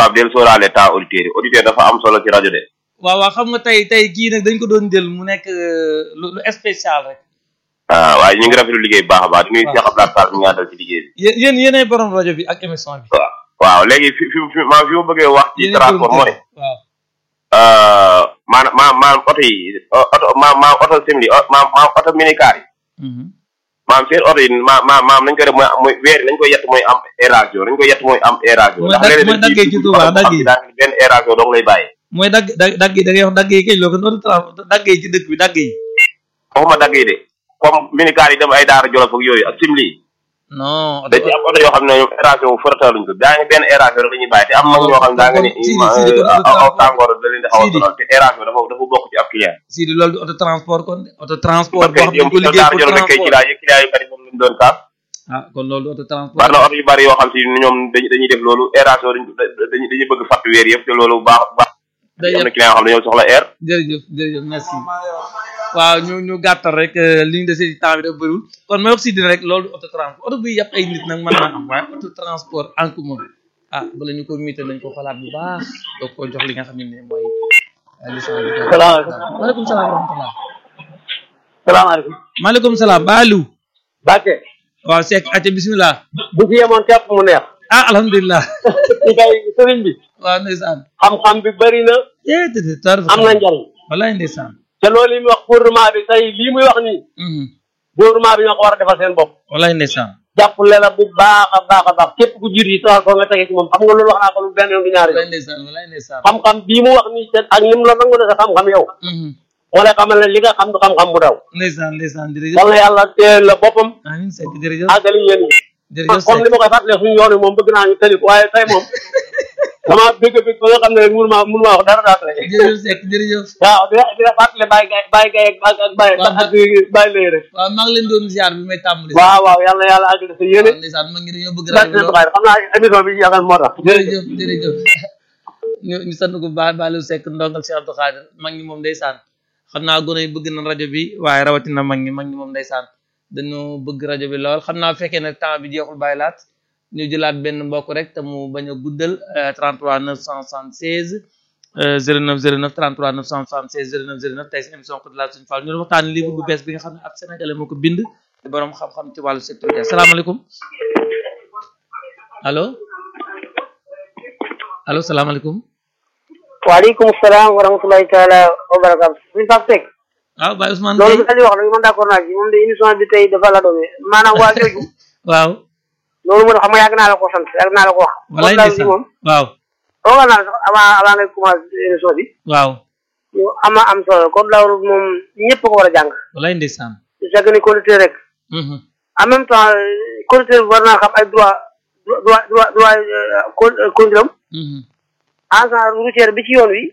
Pape del sóoraale temps auditeur yi auditeur dafa am solo ci rajo de waaw waaw xam nga tey tey kii nag dañ ko doon jël mu nekk euh, lu lu spécial rek ah waaye ñu ngi rafetlu liggéey bu baax a baax di nuyu Cheikh Abdoulaye Sall mi nga dal ci liggéey bi yéen yéen yéenay borom rajo bi ak émission bi waaw waaw léegi fi fi fi maa fi ma bëggee wax ci Yéenay transport borom mooy waaw maanaam maanaam maanaam oto yi oto maanaam maanaam oto simili maanaam maanaam oto minicar yi Mhm. maanaam seen oto yi ma ma maanaam nañ ko def mooy mooy weer yi nañ ko yett mooy am aération nañ ko yett mooy am aération Mooy dag- mooy daggee ci Touba, dagg yi. daanaka benn aération dong lay bàyyi mooy dagg dagg dagg yi da ngay wax dagg yi kañ loo ko noonu tra- dagg yi ci dëkk bi dagg yi waxuma dagg yi de comme minicar yi dem ay daara jolof ak yooyu ak simili yi non da ci am oto yoo xam ne ñoom aération wu farataaluñ ko daa ngi benn aération rek la ñuy bàyyi te am mag ñoo xam ne daa nga ni Sidi, Sidi, kon aw aw auto- tàngoor da leen di xaw a Sidi. sonal te aération dafa dafa bokk ci ab client si di loolu di auto transport kon de auto transport parce boo xam ne que ko yow liggéey daara pour jolof rek kay transport client yi client yu bari moom lañ doon kaas ah kon loolu auto transport bari na oto yu bari yoo xam si ñoom dañuy dañuy def loolu aération dañuy dañuy bëgg fàtt weer yëpp te loolu baax baax day am yem na client yoo xam ne ñoo soxla air jërëjëf jërëjëf merci waaw ñu ñu gàttal rek euh, li ñu dese ci temps bi dafa bëriwul kon may wax si dina rek loolu auto transport auto buy yàpp ay nit nag mën naa am waaye auto transport en commun ah bala ñu ko miite nañ ko xalaat bu baax doo ko jox li nga xam ne ni mooy euh, licence bi salaamaaleykum maaleykum salaam wa rahmatullah salaamaaleykum maaleykum salaam baalu Bakke waaw Seck acca bismillah bu fi yemoon képp mu neex ah alhamdulilah ci kay sëriñ bi waaw ndeysaan xam-xam bi bëri na eh tëdd tar am na njariñ wallaay ndeysaan te loolu yi muy wax gouvernement bi tey lii muy wax nii Mhm. gouvernement bi ñoo ko war a defal seen bopp wallaay ndeysaan jàppale la bu baax a baax a baax képp ku jiit yi taxal ko nga tege ci moom xam nga loolu wax naa ko lu benn yoon du ñaari wallaay yoon ndeysaan wallaay ndeysaan xam-xam bii mu wax nii te ak ni mu la nangu ne sa xam-xam yow Mhm. moo lay xamal ne li nga xam du xam-xam bu daw ndeysaan ndeysaan jërëjëf yal na yàlla teel la boppam amiin Seck jërëjëf àggali yéen ñi jërëjëf comme Seck li ma koy fàttalee suñu yoon wi moom bëgg naa ñu tëli ko waaye tey moom dama bëgg bëgg ba nga xam ne rek mënu maa mënu maa wax dara daa tey jërëjëf Seck jërëjëf waaw di la di la fàttali bàyyi gay bàyyi gay ak ak bàyyi Waaw, ak bàyyi lay rek waaw maa ngi leen doon ziar bi may tàmbali waaw waaw yal na yàlla àggali sa yéene waaw ndeysaan ma ngi dañoo bëgg barke rajo seen lool Buxaari xam naa émission bi yaakaar moo tax jërëjëf jërëjëf ñu ñu sant ko baax Baliou Seck ndongal Cheikh Abdou Khadir mag ñi moom ndeysaan xam naa gone yi bëgg na rajo bi waaye rawatina mag ñi mag ñi moom ndeysaan dañoo bëgg rajo bi lool xam naa fekkee ne temps bi jeexul bàyyi laat ñu jëlaat benn mbokk rek te mu bañ a guddal euh, 33 976 euh, 09 09 33 976 09 09 tey si émission ko de la suñu Fall ñu doon waxtaan livre bu bees bi nga xam ne ab sénégalais moo ko bind borom xam-xam ci wàllu secteur asalaamaaleykum allo allo salaamaaleykum waaleykum salaam wa rahmatulahi taala wa barakatu suñu Pape Seck waaw Baye Ousmane loolu Gueye bi Aliou wax la man d'accord naa ci moom de émission bi tey dafa la doome maanaam waa jooju waaw loolu moo tax xam nga yàgg naa la ko sant yàgg naa la ko wax walaay moom daal ndeysaan bi moom waaw toogal naa la sax avant avant ngay commencé émission bi waaw ñu ama am solo kon dawru moom ñëpp ko war a jàng walaay ndeysaan su fekkee ni conducteur rek mhm en même temps conducteur bi war naa xam ay droit droit droit droit conduire am mhm agent routier bi ci yoon wi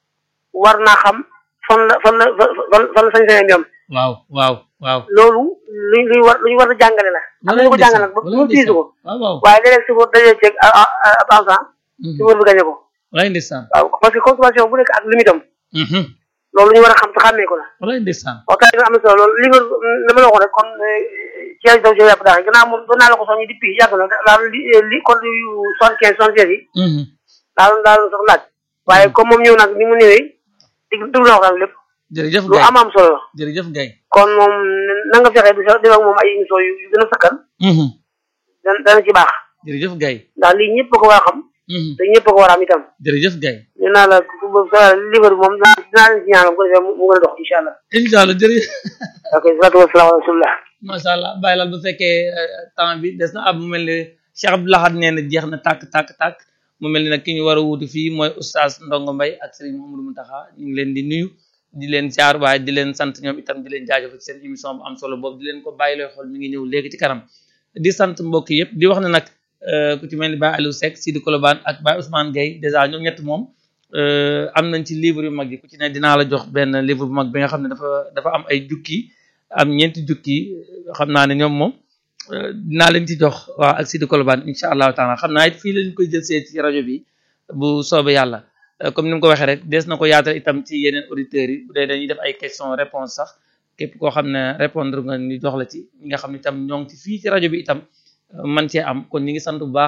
war naa xam fan la fan la fan fan la sañ-sañam yam waaw waaw waaw loolu lu lu war lu ñu war a jàngale la am na ñu ko jàngale nag ba mu fiisu ko waaw waaw waaye léeg-léeg si ko dajee ceeg ab agent si war bi gañe ko walaay ndeysaan waaw parce que consommation bu nekk ak limitam mhm loolu lu ñu war a xam te xàmmee ko la walaay ndeysaan waxtaan bi am na solo loolu li nga li ma la waxoon rek kon ci ay daw ci yàpp daal gannaaw moom doon naa la ko soññi depuis yàgg na daal li li kon yu soixante quinze soixante seize yi mhm daal daal sax laaj waaye comme moom ñëw nag ni mu ñëwee dig dugg na waxtaan lépp jërëjëf lu Gaye am am solo la jërëjëf Gaye kon moom na nga fexe di sa def ak moom ay émission yu yu gën a sakkan mhm dana dana ci baax jërëjëf Gaye ndax lii ñëpp ko war a xam mhm te ñëpp ko war a am itam jërëjëf Gaye ñu naa la ku bëgg sa livre bi moom dinaa dinaa leen si ñaanal bu ko defee mu mu gën a dox incha allah incha allah jërëjëf ok salaatu wasalaam wa rasulillah macha allah bàyyi laal bu fekkee euh, temps bi des na ab mu mel ni Cheikh Abdou Lahad nee na jeex na tàkk tàkk tàkk mu mel ni nag ki ñu war a wuutu fii mooy oustaz Ndongo Mbaye ak Serigne Mouhamadou Mountakha ñu ngi leen di nuyu di leen ziar waaye di leen sant ñoom itam di leen jaajëfal ci seen émission bu am solo boobu di leen ko bàyyi looy xool mi ngi ñëw léegi ci kanam di sant mbokk yëpp di wax ne nag euh, ku ci mel ni Baye Aliou Seck Sidi Kolobane ak Baye Ousmane Gueye dèjà ñoom ñett moom euh, am nañ ci livre yu mag yi ku ci ne dinaa la jox benn livre bu mag bi nga xam ne dafa dafa am ay jukki am ñeenti jukki xam naa ne ñoom moom euh, dinaa leen ci jox waaw ak Sidi Kolobane incha allahu taala xam naa it fii lañ koy jël see ci rajo bi bu soobee yàlla Euh, comme ni mu ko waxee rek des na ko yaatal itam ci yeneen auditeurs yi bu dee dañuy def ay question réponse sax képp koo xam ne répondre nga ni jox la ci ñi nga xam ne itam ñoo ngi ci fii ci rajo bi itam euh, man cee am kon ñi ngi sant bu baax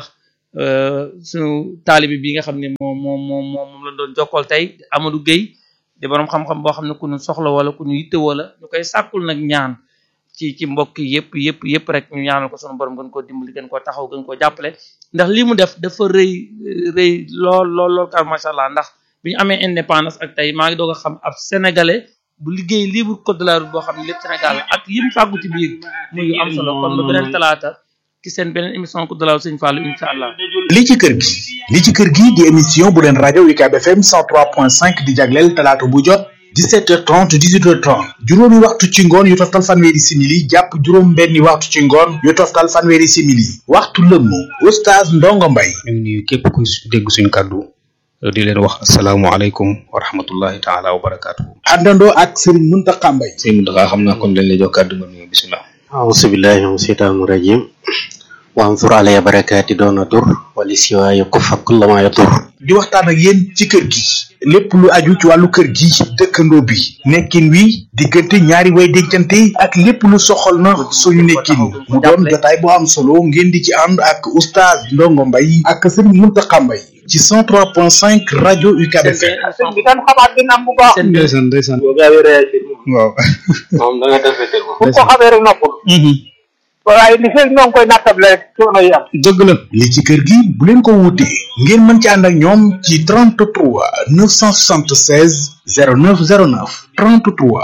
suñu taalibi bi nga xam ne moom moom moom moom la doon jokkool tey Amadou Gueye di borom xam-xam boo xam ne ku ñu soxla wala ku ñu yitte wala ñu koy sàkkul nag ñaan ci ci mbokk yëpp yëpp yëpp rek ñu ñaanal ko sunu borom gën koo dimbali gën koo taxaw gën koo jàppale ndax lii mu def dafa rëy rëy lool lool lool kar macha allah ndax bi ñu amee indépendance ak tey maa ngi doog a xam ab sénégalais bu liggéey libre code de la route boo xam ne lépp Sénégal la ak yim fàggu ci biir muy yu am solo kon ba beneen talaata ci seen beneen émission code de la route sëñ Fallou incha allah. li ci kër gi li ci kër gi di émission bu leen rajo UCAB FM 103.5 di jagleel talaata bu jot 17h30 18h30 juróomi waxtu ci ngoon yu toftal fanweeri simili jàpp juróom benni waxtu ci ngoon yu toftal fanweeri simili waxtu lëmm oustaz Ndongo Mbaye ñu ngi nuyu képp ku dégg suñu kàddu di leen wax asalaamualeykum wa rahmatullahi taala wa barakaatu. àndandoo ak Serigne Mountakha Mbaye sëñ Mountakha xam naa kon dañ lay jox kàddu nga nuyu bisimilah. أعوذ بالله من الشيطان الرجيم وانظر علي بركاتي دون ضر ولسواي كف كل ما يضر di waxtaan ak yéen ci kër gi lépp lu aju ci wàllu kër gi dëkkandoo bi nekkin wi diggante ñaari way dencante ak lépp lu soxal na suñu nekkin mu doon jotaay bu am solo ngeen di ci ànd ak oustaz Ndongo Mbaye ak Serigne Mountakha Mbaye ci 103.5 rajo UCAB FM sëñ bi kan xamaat dina am bu baax seen ndeysaan ndeysaan boo gaawee réagir moom waaw. moom da nga defetel moom bu ko xamee rek noppul waaye li fekk ñoo ngi koy nattable rek coono yi am dëgg la. li ci kër gi bu leen ko wuutee ngeen mën ci ànd ak ñoom ci 33 976 0909 33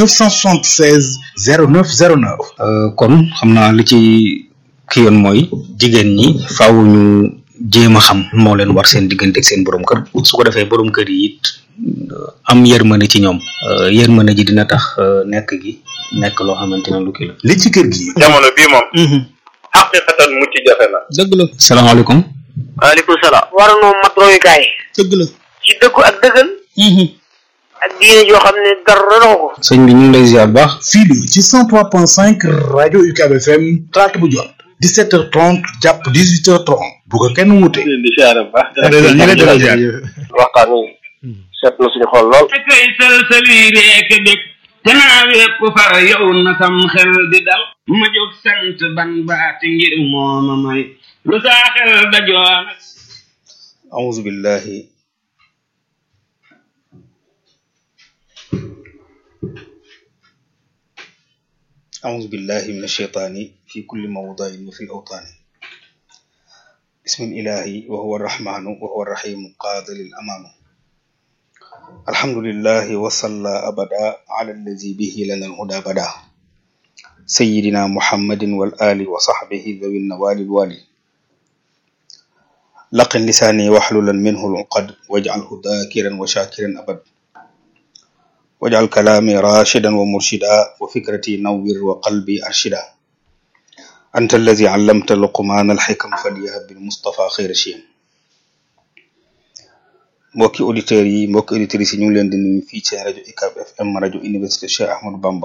976 0909 kon xam naa li ci ki yoon mooy jigéen ñi faaw ñu jéem a xam moo leen war seen diggante ak seen borom kër su ko defee borom kër yi it am yërmande ci ñoom yërmande ji dina tax nekk gi nekk loo xamante ne lu kii la. li ci kër gi jamono bii moom xaqiqatan mucc jafe na dëgg la. salaamaaleykum. waaleykum salaam war noo mat royukaay dëgg la. ci dëggu ak dëggal ak diine joo xam ne dara doxu ko sëñ bi ñu ngi lay ziar bu baax. fii la ci 103.5 rajo UCAB FM talaata bu jot 17h30 jàpp 18h30 bu ko kenn wuute. leen di siyaare bu baax ñu ngi lay delloo ziar. waxtaan wi seet na suñu xol lool kay sëlsëli reek dëkk te naa wépp far yow na sam xel di dal ma jóg sant ban baati ngir mooma may lu saa xel dajoon أعوذ بالله أعوذ بالله من الشيطان في كل موضع وفي الأوطان بسم الإله وهو الرحمن وهو الرحيم قادر الأمان الحمد لله وصلى أبدا على الذي به لنا الهدى بدا سيدنا محمد والآل وصحبه ذوي النوال الوالي لقن لساني واحللا منه العقد واجعله ذاكرا وشاكرا أبد واجعل كلامي راشدا ومرشدا وفكرتي نور وقلبي أرشدا أنت الذي علمت لقمان الحكم فليهب بالمصطفى خير شيء mbokki auditeurs yi mbokki auditrices yi ñu ngi leen di nuyu fii ci rajo UCAB FM rajo université Cheikh Ahmadou Bamba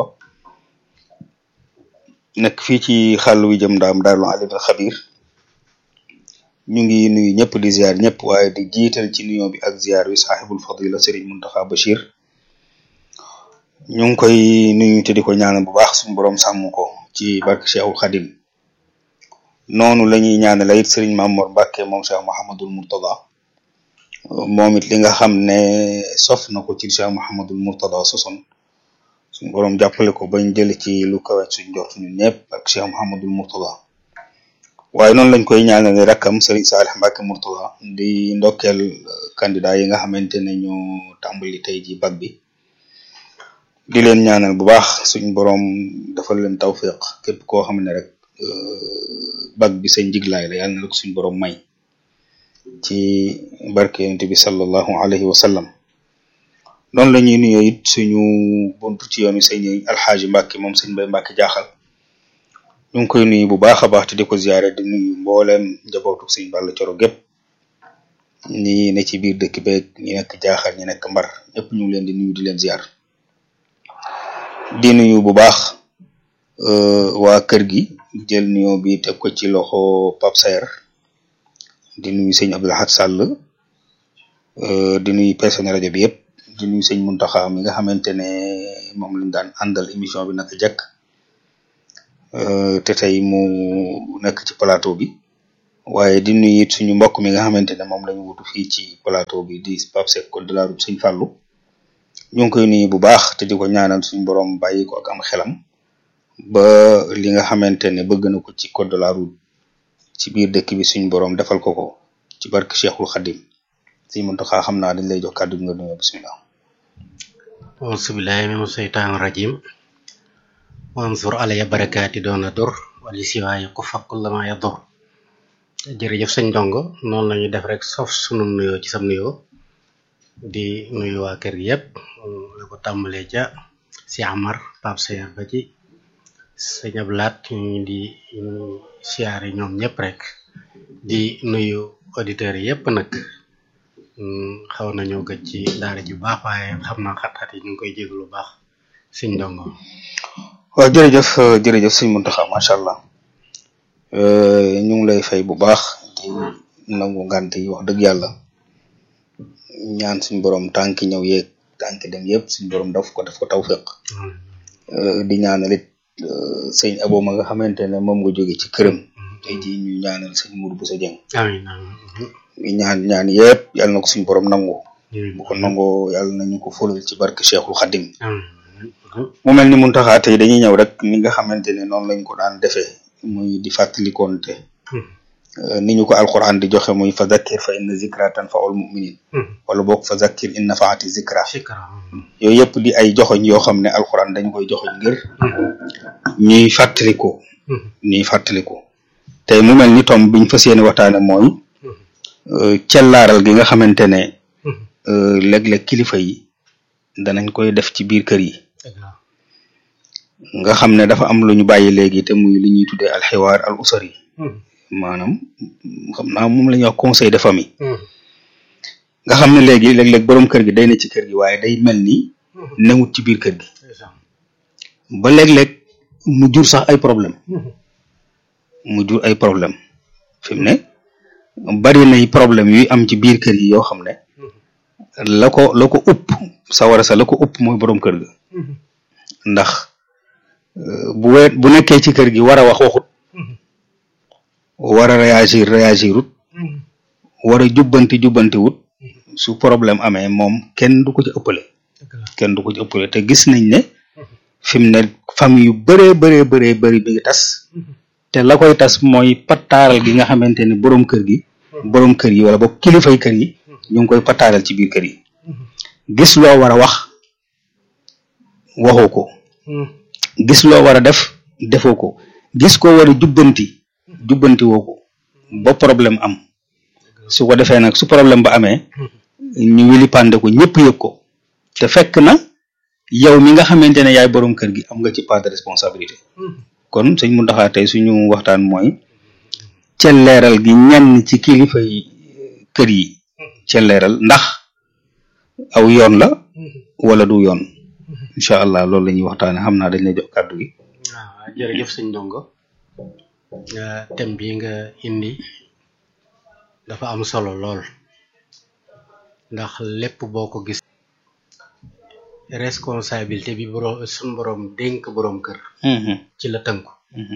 nekk fii ci xàll wi jëm ndaam daarul alimul xabir ñu ngi nuyu ñëpp di ziar ñëpp waaye di jiital ci nuyoo bi ak ziar wi saaxibul fadila Serigne Mountakha Bachir ñu ngi koy nuyu te di ko ñaanal bu baax suñu borom sàmm ko ci barke Cheikhul Khadim noonu la ñuy ñaanal it Serigne Mamour Mbacke moom Cheikh Mouhamadul Mourtada moom it li nga xam ne sof na ko ci Cheikh Mouhamadul Mourtada sosoon suñu borom jàppale ko bañ jël ci lu kawe suñ jort ñun ñëpp ak Cheikh Mouhamadul Mourtada waaye noonu lañ koy ñaanale rakkam Serigne Salih Mbacke Mourtada di ndokkeel candidat yi nga xamante ne ñu tàmbali tey ji bac bi di leen ñaanal bu baax suñ borom defal leen tawfiq képp koo xam ne rek bac bi sa njiglaay la yàlla na la ko suñ borom may ci barke yonent bi sallallahu alayhi wa sallam noonu la ñuy nuyoo it suñu buntu ci yoonu sëñ alxaaji Mbacke moom sëñ Mbay Mbacke jaaxal ñu ngi koy nuyu bu baax a baax te di ko ziare di nuyu mbooleem njabootu sëñ Balla Coro gépp ñi ne ci biir dëkk beeg ñi nekk jaaxal ñi nekk mbar ñëpp ñu ngi leen di nuyu di leen ziar di nuyu bu baax waa kër gi jël nuyoo bi teg ko ci loxo Pape Saer di nuyu sëñ Abdoulahad Sall di nuyu personnel rajo bi yëpp di nuyu sëñ Muntaxa mi nga xamante ne moom lañ daan àndal émission bi naka jekk te tey mu nekk ci plateau bi waaye di nuyu it suñu mbokk mi nga xamante ne moom lañu wutu fii ci plateau bi di Pape Seck code de la route Sëñ Fallou ñu ngi koy nuyu bu baax te di ko ñaanal suñu borom bàyyi ko ak am xelam ba li nga xamante ne bëgg na ko ci code de la route ci biir dëkk bi suñu borom defal ko ko ci barke Cheikhul Khadim Sëñ Muntaxa xam naa dañ lay jox kàddu gi nga nuyoo bismillah auzubillahi mina shaytaani rajim wansur alaya barakaati doona dur wali siwaaye ku fakkul lama ya dur jërëjëf sëñ ndongo noonu lañu def rek sof sunu nuyoo ci sam nuyoo di nuyu waa kër gi yëpp la ko tàmbalee ca si Amar Pape Seyer ba ci sëñ Ablaat ñu di siyaare ñoom ñëpp rek di nuyu auditeurs yi yëpp nag xaw nañoo gëj ci daara ji bu baax waaye xam naa xat-xat yi ñu ngi koy jéglu lu baax sëñ ndongo waaw jërëjëf jërëjëf sëñ Muntaxa macha allah ñu ngi lay fay bu baax di nangu ngant yi wax dëgg yàlla ñaan suñ borom tànki ñëw yeeg tànki dem yëpp suñ borom daf ko daf ko tawfiq di ñaanal it sëñ abo ma nga xamante ne moom nga jóge ci këram tey jii ñu ñaanal sëñ Mourou Bousso Dieng amiin amiin ñaan ñaan yëpp yàlla na ko suñ borom nangu bu ko nangoo yàlla nañu ko fulal ci barke Cheikhul Khadim mu mel ni Muntaxa tey dañuy ñëw rek ni nga xamante ne noonu lañ ko daan defee muy di fàttalikoonte ni ñu ko alquran di joxe muy fa zakkir fa inna zikra tanfaul muminin wala boog fa zakkir in nafaati zikra yooyu yëpp di ay joxoñ yoo xam ne alquran dañ koy joxoñ ngir ñuy fàttaliko ñuy fàttaliko tey mu mel ni tom biñ fas yéene waxtaane mooy cellaaral gi nga xamante ne léeg-léeg kilifa yi danañ koy def ci biir kër yi nga xam ne dafa am lu ñu bàyyi léegi te muy li ñuy tuddee alxiwaar al usari maanaam xam naa moom la ñuy wax conseil de famille nga xam ne léegi léeg-léeg borom kër gi day ne ci kër gi waaye day mel ni newut ci biir kër gi ba léeg-léeg mu jur sax ay problème mu jur ay problème fi mu ne bari nay problème yuy am ci biir kër yi yoo xam ne la ko la ko upp sawara sa la ko upp mooy borom kër ga ndax bu we bu nekkee ci kër gi war a wax waxut war a réagir réagirut war a jubbanti jubbanti wut su problème amee moom kenn du ko ci ëppale kenn du ko ci ëppale te gis nañ ne fi mu ne famille yu bëree bëree bëree bëri bi ngi tas te la koy tas mooy pattaaral gi nga xamante ne borom kër gi borom kër yi wala boog kilifay kër yi ñu ngi koy pattaaral ci biir kër yi gis loo war a wax waxoo ko gis loo war a def defoo ko gis ko war a jubbanti jubbanti woo ko ba problème am su ko defee nag su problème ba amee ñu wili pande ko ñëpp yëg ko te fekk na yow mi nga xamante ne yaay borom kër gi am nga ci part de responsabilité kon sëñ Mountakha tey suñu waxtaan mooy celleeral gi ñenn ci kilifa yi kër yi celleeral ndax aw yoon la wala du yoon incha allah loolu la ñuy waxtaane xam naa dañ lay jox kàddu gi waaw jërëjëf sëñ ndongo thème bi nga indi dafa am solo lool ndax lépp boo ko gis responsabilité bi borom suñ borom dénk borom kër ci la tënku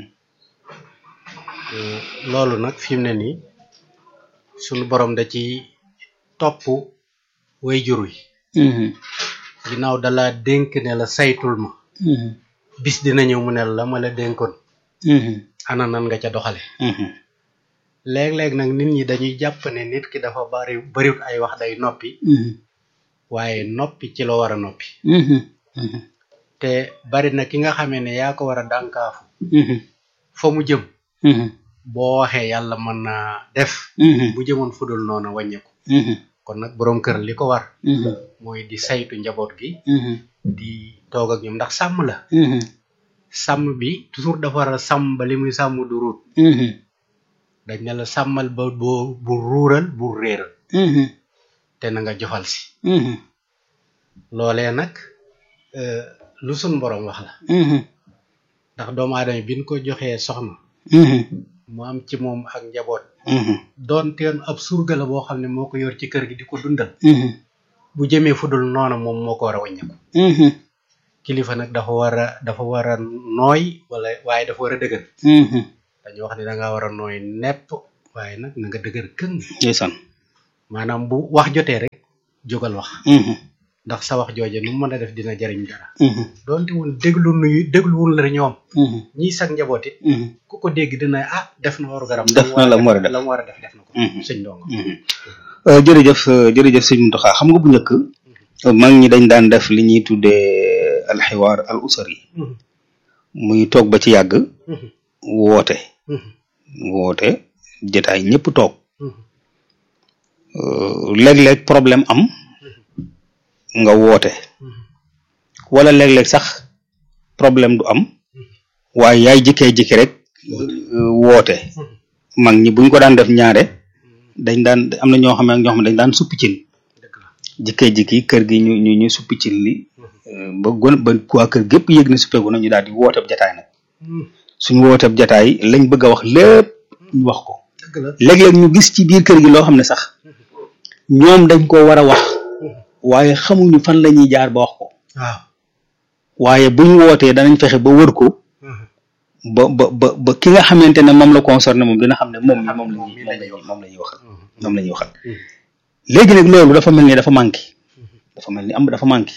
loolu nag fi mu ne nii suñu borom da ci topp way jur wi ginnaaw dala dénk ne la saytul ma bis dina ñëw mu ne la ma la dénkoon ana nan nga ca doxale léeg-léeg nag nit ñi dañuy jàpp ne nit ki dafa bari bariwut ay wax day noppi waaye noppi ci la war a noppi te bari na ki nga xamee ne yaa ko war a dànkaafu fa mu jëm boo waxee yàlla mën naa def bu jëmoon fudul noonu wàññeeku kon nag boroom kër li ko war mooy di saytu njaboot gi di toog ak ñoom ndax sàmm la sàmm bi toujours dafa war a sàmm ba li muy sàmm du ruut dañ ne la sàmmal ba boo bu ruural bu réeral te na nga jofal si loolee nag lu sun borom wax la ndax doomu aadama bi ñu ko joxee soxna mu am ci moom ak njaboot doon teen ab surga la boo xam ne moo ko yor ci kër gi di ko dundal bu jëmee fudul noona moom moo ko war a wàññeeku kilifa nag dafa war a dafa war a nooy wala waaye dafa war a dëgër dañu wax ne da nga war a nooy nepp waaye nag na nga dëgër këng ndeysaan maanaam bu wax jotee rek jógal wax Mhm, ndax sa wax jooje nu mu mën a def dina jariñ dara mhm, doonte woon déglu nuyu dégluwul la ñoom mhm, ñii sag njaboot it mhm, ku ko dégg dina ah def na waru garam Def na la mu war a def. la mu war a def def na ko Mhm. sëñ ndongo mhm. Euh, jërëjëf euh, jërëjëf sëñ Mountakha xam nga bu njëkk mag ñi dañ daan def li ñuy tuddee alxiwaar al usari Mhm. muy toog ba ci yàgg Mhm. woote Mhm. woote jotaay ñëpp toog Mhm. Euh, léeg-léeg problème am nga woote wala léeg-léeg sax problème du am waaye yaay jikkee jikki rek euh, woote mag ñi buñ ko daan def ñaare dañ daan am na ñoo xam ne ñoo xam ne dañ daan suppi cin dëgg la jikkee jikki kër gi ñu ñu ñu suppi cin li euh, ba gon ba waa kër gépp yëg ne suppeeku na ñu daal di wooteeb jataay nag suñu wooteeb jataay lañ bëgg a wax lépp ñu wax ko dëgg la léeg-léeg ñu gis ci biir kër gi loo xam ne sax ñoom dañ ko war a wax waaye xamuñu fan la ñuy jaar ba wax ko waaw waaye buñ wootee danañ fexe ba wër ko ba ba ba ba ki nga xamante ne moom la concerné moom dina xam ne moom mi moom la ñuy moom la ñuy moom la ñuy waxal moom la ñuy waxal léegi nag loolu dafa mel ni dafa manqué dafa mel ni am dafa manqué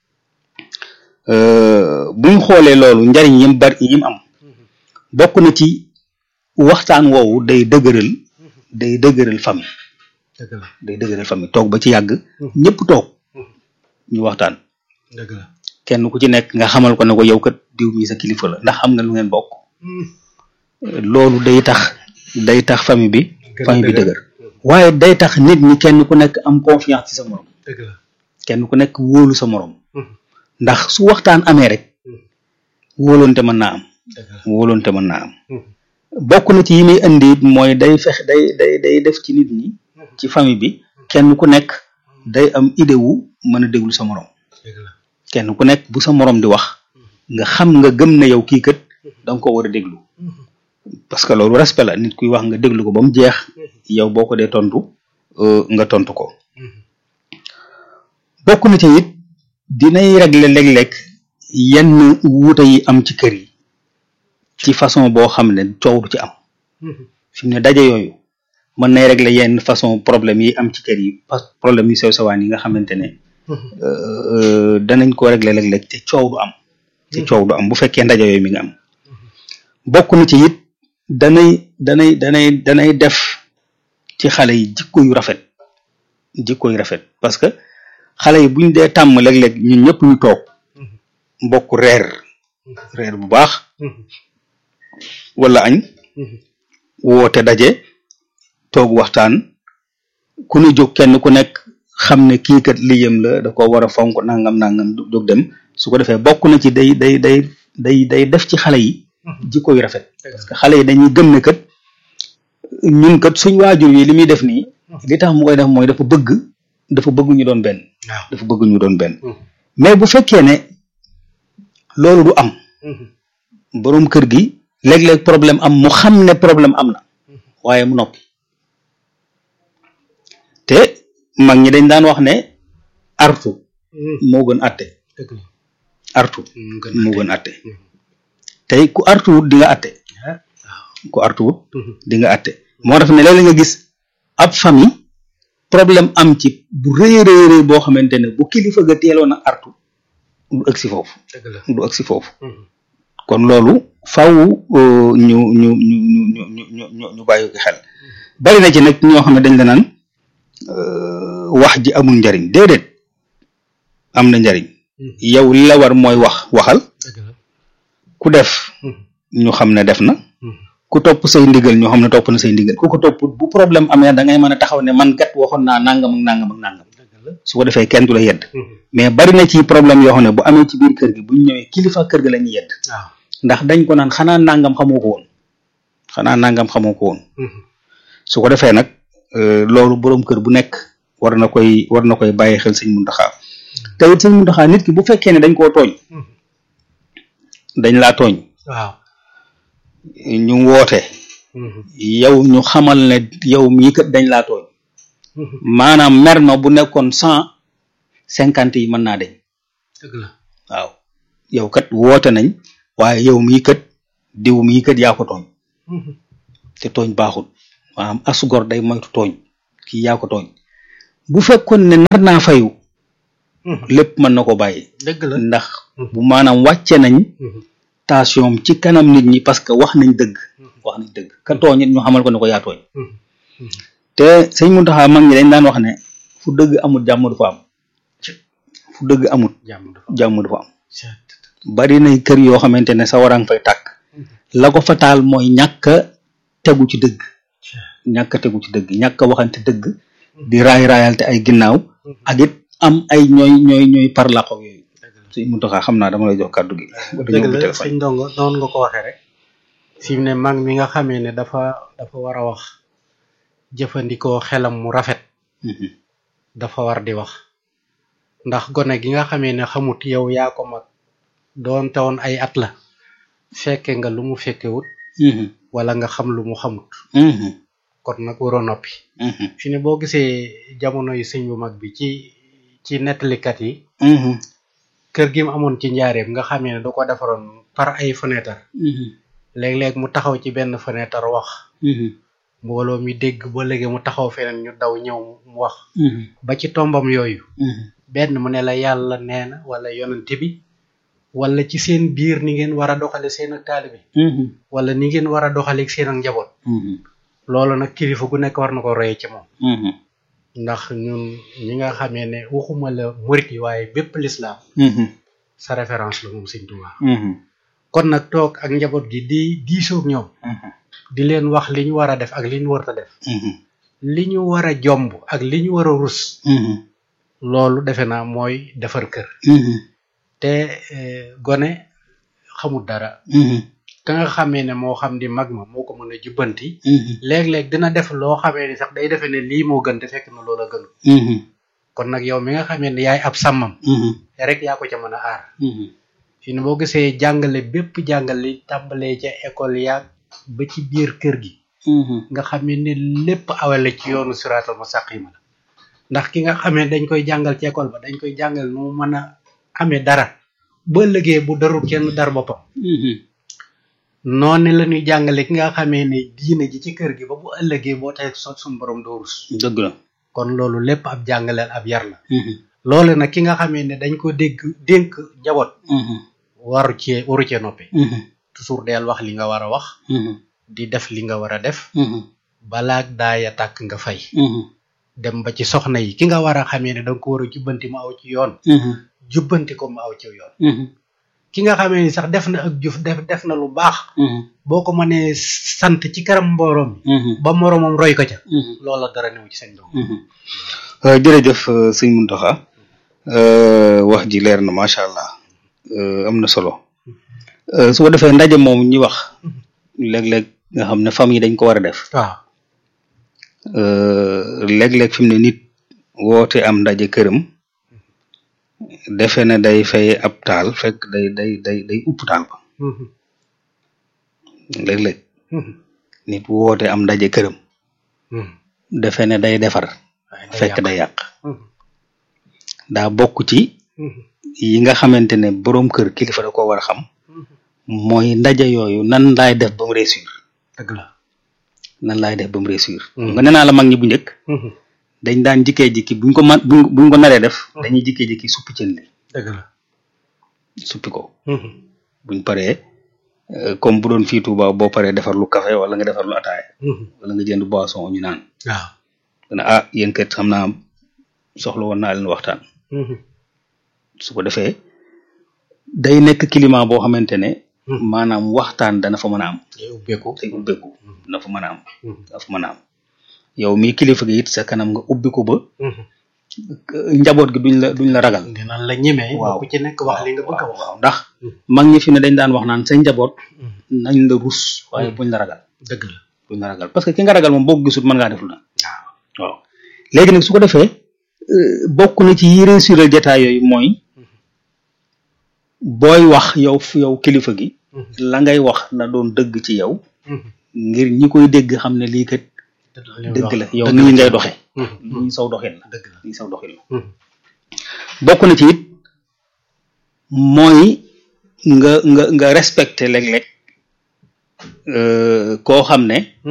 buñ xoolee loolu njariñ yim bari yim am bokk na ci waxtaan woowu day dëgëral day dëgëral famille dëgg la day dëgëral famille toog ba ci yàgg ñëpp toog ñu waxtaan dëgg la kenn ku ci nekk nga xamal ko ne ko yow kat diw mi sa kilifa la ndax xam nga lu ngeen bokk loolu day tax day tax famille bi Gën a famille bi dëgër. dëgër waaye day tax nit ñi kenn ku nekk am confiance ci sa morom dëgg la kenn ku nekk wóolu sa morom ndax su waxtaan amee rek wóolonte mën naa am dëgg la wóolonte mën naa am bokk na ci yi muy indi it mooy day fex day day day def ci nit ñi ci famille bi kenn ku nekk day am idée wu mën a déglu sa morom dëgg la kenn ku nekk bu sa morom di wax nga xam nga gëm na yow kii kat da nga ko war a déglu parce que loolu respect la nit kuy wax nga déglu ko ba mu jeex yow boo ko dee tontu euh, nga tontu ko bokk na ci it dinay régler léeg-léeg yenn wuute yi am ci kër yi ci façon boo xam ne coow du ci am fi mu ne daje yooyu mën nay régler yenn façon problème yi am ci kër yi parce que problème yu sew sewaan yi nga xamante ne euh, danañ ko régler léeg-léeg te coow du am te coow du am bu fekkee ndaje yooyu mi nga am bokk na ci it danay danay danay danay def ci xale yi jikko yu rafet jikko yu rafet parce que xale yi buñ dee tàmm léeg-léeg ñun ñëpp ñu toog mbokk reer reer bu baax wala añ woote daje toog waxtaan ku ñu jóg kenn ku nekk xam ne kii kat liyam la da ko war a fonk nangam nangam du- jóg dem su ko defee bokk na ci day day day day day def ci xale yi jikko yu rafet parce que xale yi dañuy gëm ne kat ñun kat suñ waajur yi li muy def nii li tax mu koy def mooy dafa bëgg dafa bëgg ñu doon benn waaw dafa bëgg ñu doon benn mais bu fekkee ne loolu du am boroom kër gi léeg-léeg problème am mu xam ne problème am na waaye mu noppi te mag ñi dañ daan wax ne artu moo gën atte dëgg la artu mu gën moo gën atte tey ku artuwut di nga atte ku artuwut di nga atte moo tax ne léeg-léeg nga gis ab famille problème am ci bu rëy a rëy rëy boo xamante ne bu kilifa ga teeloon a artu du ëgsi foofu dëgg la du ëgsi foofu kon loolu faw euh, ñu ñu ñu ñu ñu ñu ñu ñu ñu bàyyi ko xel bari na ci nag ñoo xam ne dañ la naan euh, wax ji amul njariñ déedéet am na njariñ yow li la war mooy wax waxal dëgg la ku def ñu xam ne def na ku topp say ndigal ñu xam ne topp na say ndigal ku ko topp bu problème amee da ngay mën a taxaw ne man kat waxoon naa nangam ak nangam ak nangam dëgg la su ko defee kenn du la yedd mais bari na ci problème yoo xam ne bu amee ci biir kër gi bu ñu ñëwee kilifa kër gi la ñuy yedd waaw ndax dañ ko naan xanaa nangam xamoo ko woon xanaa nangam xamoo ko woon su ko defee nag euh, loolu boroom kër bu nekk war na koy war na koy bàyyi xel sëñ Muntaxa te it sëñ Muntaxa nit ki bu fekkee ne dañ koo tooñ dañ laa tooñ waaw ñu woote yow ñu xamal ne yow mii kat dañ laa tooñ maanaam mer ma bu nekkoon cent cinquante yi mën naa deñ dëgg la waaw yow kat woote nañ waaye yow mii kat diw mii kat yaa ko tooñ te tooñ baaxul maanaam asgor day moytu tooñ kii yaa ko tooñ bu fekkoon ne nar naa fayu lépp mën na ko bàyyi dëgg la ndax bu maanaam wàcce nañ tension ci kanam nit ñi parce que wax nañ dëgg wax nañ dëgg ka tooñ it ñu xamal ko ne ko yaa tooñ te sëñ Muntaxa mag ñi dañ daan wax ne fu dëgg amul jàmm du fa am fu dëgg amul jàmm dafa jàmm du fa am bari na kër yoo xamante ne sa warang fay tàkk la ko fa taal mooy ñàkk a tegu ci dëgg ñàkk a tegu ci dëgg ñàkk a waxante dëgg di raay raayalte ay ginnaaw ak it am ay ñooy ñooy ñooy parlako yooyu sëñ Muntaxa xam naa dama lay jox kàddu gi dëgg la sëñ ndongo noonu nga ko waxee rek fi mu ne mag mi nga xamee ne dafa dafa war a wax jëfandikoo xelam mu rafet dafa war di wax ndax gone gi nga xamee ne xamut yow yaa ko mag doon woon ay at la fekke nga lu mu fekkewut wala nga xam lu mu xamut kon nag waroo noppi fi ne boo gisee jamono yi sëñ bu mag bi ci ci nettalikat yi kër gi mu amoon ci njaareem nga xamee ne da ko defaroon par ay fenêtre léeg-léeg mu taxaw ci benn fenêtre wax mbooloo mi dégg ba léegi mu taxaw feneen ñu daw ñëw mu wax ba ci tombam yooyu benn mu ne la yàlla nee na wala yonent bi wala ci seen biir ni ngeen war a doxale seen ak taalibe wala ni ngeen war a doxale ak seen ak njaboot loolu nag kilifa gu nekk war na ko roye ci moom ndax ñun ñi nga xamee ne waxuma la murit yi waaye bépp lislaam sa référence la moom sëñ Tuubaa kon nag toog ak njaboot gi di diisoog ñoom di leen wax li ñu war a def ak li ñu warta def li ñu war a jomb ak li ñu war a rus loolu defe naa mooy defar kër te gone xamul dara ka nga xamee ne moo xam di mag ma moo ko mën a jubbanti léeg-léeg dina def loo xamee ni sax day defe ne lii moo gën te fekk na loola gënu kon nag yow mi nga xamee ne yaay ab sàmmam rek yaa ko ca mën a aar fi ne boo gisee jàngale bépp jàngale tàmbalee ca école yaag ba ci biir kër gi nga xamee ne lépp awale ci yoonu siraatal mustaqima la ndax ki nga xamee dañ koy jàngal ci école ba dañ koy jàngal nu mu mën a amee dara ba ëllëgee bu darul kenn dar boppam noonu la ñuy jàngale ki nga xamee ne diine ji ci kër gi ba bu ëllëgee boo tey sot suñu borom doo rus dëgg la kon loolu lépp ab jàngaleel ab yar la loolu nag ki nga xamee ne dañ ko dégg dénk njaboot waru cee waru cee noppi toujours del wax li nga war a wax di def li nga war a def balaag daaya tàkk nga fay dem ba ci soxna yi ki nga war a xamee ne danga ko war a jubbanti mu aw ci yoon jubbanti ko mu aw ci yoon ki nga xamee ni sax def na ak jëf def def na lu baax boo ko mënee sant ci kanam mbooroom ba moroomam roy ko ca loola dara newu ci seen doom jërëjëf sëñ Muntaxa wax ji leer na macha allah am na solo su ko defee ndaje moom ñi wax léeg-léeg nga xam ne famille dañ ko war a def waaw léeg-léeg fi mu ne nit woote am ndaje këram defe ne day fay ab taal fekk day day day day upp taal ba léeg-léeg nit woote am ndaje këram defe ne day defar fekk day yàq daa bokk ci yi nga xamante ne boroom kër kilifa da ko war a xam mooy ndaje yooyu nan laay def ba mu réussir dëgg la nan laay def ba mu réussir nga nee naa la mag ñi bu njëkk dañ daan jikkee jikki buñ ko man buñ buñ ko naree def dañuy jikkee jikki suppi cën li dëgg la suppi ko buñ paree comme bu doon fii Tuuba boo paree defar lu café wala nga defar lu ataaya wala nga jënd boisson ñu naan waaw dana ah yéen kat xam naa soxla woon naa leen waxtaan su ko defee day nekk climat boo xamante ne maanaam waxtaan dana fa mën a am day ubbeeku day ubbeeku dana fa mën a am dana fa mën a am yow mii kilifa gi it sa kanam nga ubbi ko ba njaboot gi duñ la duñ la ragal dinañ la ñemee waaw ku ci nekk wax li nga bëgg a wax waaw ndax mag ñi fi ne dañ daan wax naan sa njaboot nañ la rus waaye buñ la ragal dëgg la buñ la ragal parce que ki nga ragal moom boo ko gisul mën ngaa def lu na waaw waaw léegi nag su ko defee bokk na ci yi réussir jataay yooyu mooy booy wax yow yow kilifa gi la ngay wax na doon dëgg ci yow ngir ñi koy dégg xam ne lii kat dëgg la yow nii ngay doxe nii saw doxin la dëgg la nii saw doxin la bokk na ci it mooy nga nga nga respecté léeg-léeg koo xam ne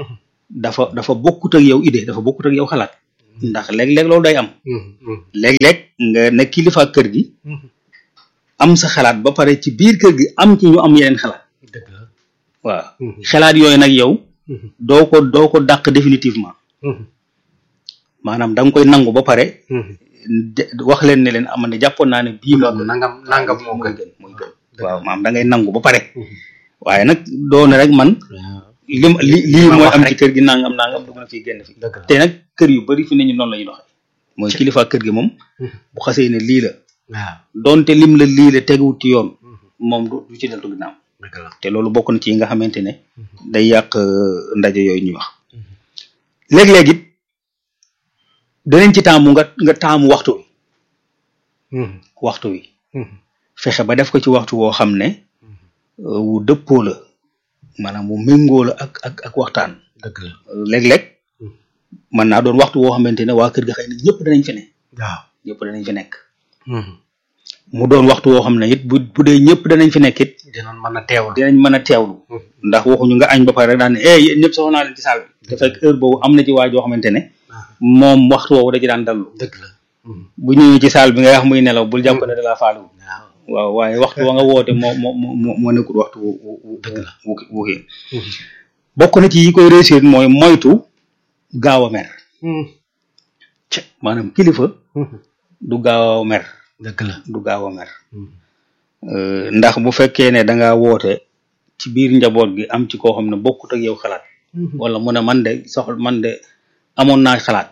dafa dafa bokkut ak yow idée dafa bokkut ak yow xalaat ndax léeg-léeg loolu day am léeg-léeg nga ne kilifa kër gi am sa xalaat ba pare ci biir kër gi am ci ñu am yeneen xalaat dëgg la waaw xalaat yooyu nag yow doo ko doo ko dàq définitivement maanaam da nga koy nangu ba pare de- wax leen ne leen am ne jàppoon naa ne bii moo gën nangam nangam moo mooy gën gën mooy gën waaw maanaam da ngay nangu ba pare waaye nag doone rek man li ma li lii ma mooy wax am rek. ci kër gi nangam nangam dugg na fii génn fi dëgg la te nag kër yu bari fi ne ñu noonu la ñuy doxee mooy kilifa kër gi moom bu xasee ne lii la waaw donte lim la lii la teguwut ci yoon moom du du ci deltu ginnaaw dëgg la te loolu bokk na ci yi nga xamante ne day yàq euh, ndaje yooyu ñuy wax léeg-léeg it danañ ci taamu nga nga taamu waxtu wi waxtu wi fexe ba def ko ci waxtu woo xam ne euh, wu dëppoo la maanaam wu méngoo la ak ak ak waxtaan dëgg la léeg-léeg mën naa doon waxtu woo xamante ne waa kër ga xëy na ñëpp danañ fi ne waaw ñëpp danañ fi nekk mu doon waxtu woo xam ne it bu bu dee ñëpp danañ fi nekk it dinañ mën a teewlu dinañ mën a teewlu ndax waxuñu nga añ ba pare rek daan ne eh yéen ñëpp soxla naa leen ci saal bi te fekk heure boobu am na ci waa joo xamante ne moom waxtu woowu da ci daan dallu dëgg la bu ñëwee ci saal bi nga wax muy nelaw bul jàpp ne da laa faalu waaw waaw waaye waxtu wa nga woote moo moo moo moo nekkul waxtu wu wu wu Dëgg la. wu wu kii bokk na ci yi koy réussir mooy moytu gaaw a mer ci maanaam kilifa du gaaw a mer dëgg la du gaaw a mer Euh, ndax bu fekkee ne da ngaa woote ci biir njaboot gi am ci koo xam ne bokkut ak yow xalaat wala mu ne man de soxla man de amoon naa xalaat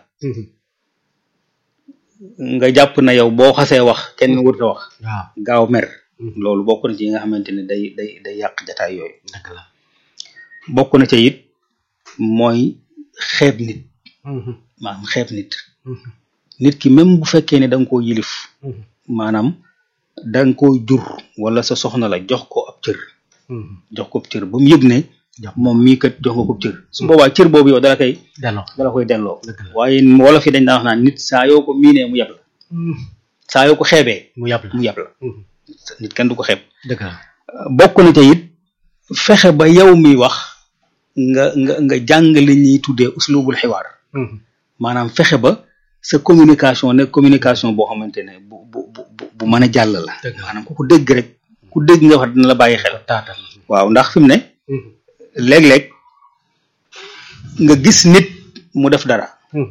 nga jàpp na yow boo xasee wax kenn wërta wax waaw gaaw mer loolu bokk na ci yi nga xamante ne day day day yàq jataay yooyu dëgg la bokk na ca it mooy xeeb nit maanaam xeeb nit nit ki même bu fekkee ne da nga koo yilif maanaam da nga koo jur wala sa soxna la jox ko ab cër jox ko ab cër ba mu yëg ne Jox. moom mii kat jox nga ko ab cër su boobaa cër boobu yow dala koy delloo dala koy delloo dëgg la waaye wolof yi dañ daan wax naan nit saa yoo ko miinee mu yab la saa yoo ko xeebee mu yàpp la mu yab la nit kenn du ko xeeb dëgg la bokk na ca it fexe ba yow mi wax nga nga nga jàng li ñuy tuddee uslubul xiwaar maanaam fexe ba sa communication nekk communication boo xamante ne bu bu bu bu- bu mën a jàll la Dëgg la. maanaam ku ko dégg rek ku dégg nga wax dina la bàyyi xel taatal waaw ndax fi mu ne léeg-léeg nga gis nit mu def dara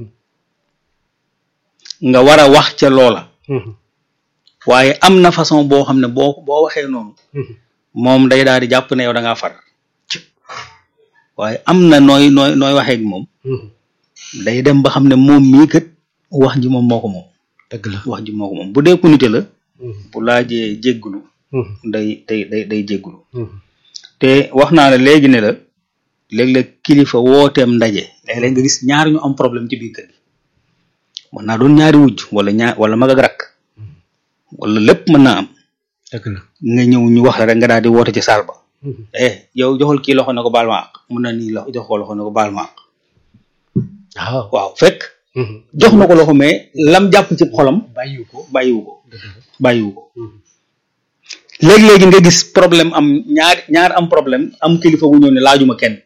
nga war a wax ca loola waaye am na façon boo xam ne boo boo waxee noonu moom day daal di jàpp ne yow da ngaa far waaye am na nooy nooy nooy waxee ak moom day dem ba xam ne moom mii kat wax ji moom moo ko moom dëgg la wax ji moo ko moom bu dee ku nite la bu laajee jéggulu day day day day jéggulu te wax naa la léegi ne la léeg-léeg kilifa wooteem ndaje léeg-léeg nga gis ñaar ñu am problème ci biir kër gi mën naa doon ñaari wujj wala ñaar wala mag ak rakk wala lépp mën naa am dëgg la nga ñëw ñu wax la rek nga daal di woote ci saal ba eh yow joxal kii loxo ne ko baal ma àq mun na nii loxo jox ko loxo ne ko baal ma àq waaw waaw fekk jox na ko loxo mais lam jàpp ci xolam bàyyiwu ko bàyyiwu ko dëgg la bàyyiwu ko léegi-léegi nga gis problème am ñaar ñaar am problème am kilifa gu ñëw ne laajuma kenn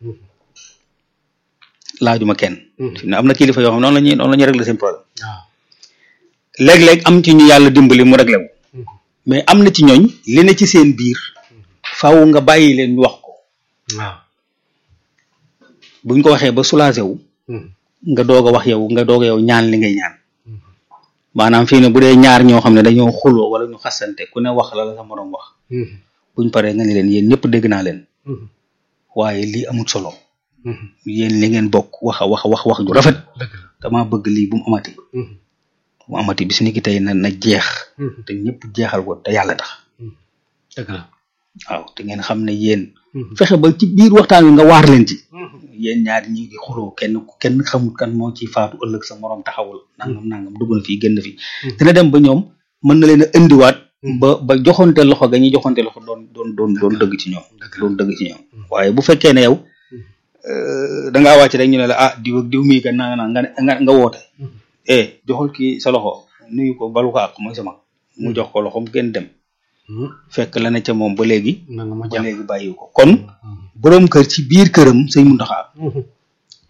laajuma kenn fi ne am na kilifa yoo xam noonu la ñuy noonu la ñuy régler seen problème waaw léeg-léeg am ci ñu yàlla dimbali mu réglé wu mais am na ci ñooñ li ne ci seen biir faaw nga bàyyi leen ñu wax ko waaw buñ ko waxee ba soulagé wu nga doog a wax yow nga doog a yow ñaan li ngay ñaan maanaam fii ne bu dee ñaar ñoo xam ne dañoo xuloo wala ñu xasante ku ne wax la la sa moroom wax buñ paree nga ni leen yéen ñëpp dégg naa leen waaye lii amul solo yéen li ngeen bokk wax a wax wax wax ju rafet dëgg la dama bëgg lii bu mu amati bu mu amati bis ni ki tey na na jeex te ñëpp jeexal ko te yàlla tax dëgg la waaw te ngeen xam ne yéen fexe ba ci biir waxtaan wi nga waar leen ci yéen ñaari ñi ngi xuloo kenn kenn xamul kan moo ci faatu ëllëg sa moroom taxawul nangam nangam dugg na fii génn fii dina dem ba ñoom mën na leen a indiwaat ba ba joxonte loxo ga ñuy joxonte loxo doon doon doon doon dëgg ci ñoom doon dëgg ci ñoom waaye bu fekkee ne yow da ngaa wàcc rek ñu ne la ah diw ak diw mii kat naa nga nga nga woote eh joxul kii sa loxo nuyu ko balu ko ak mooy sama mu jox ko loxom gën dem fekk la ne ca moom ba léegi na nga ma ba jàpp léegi bàyyiwu ko kon boroom kër ci biir këram sëñ Muntaxa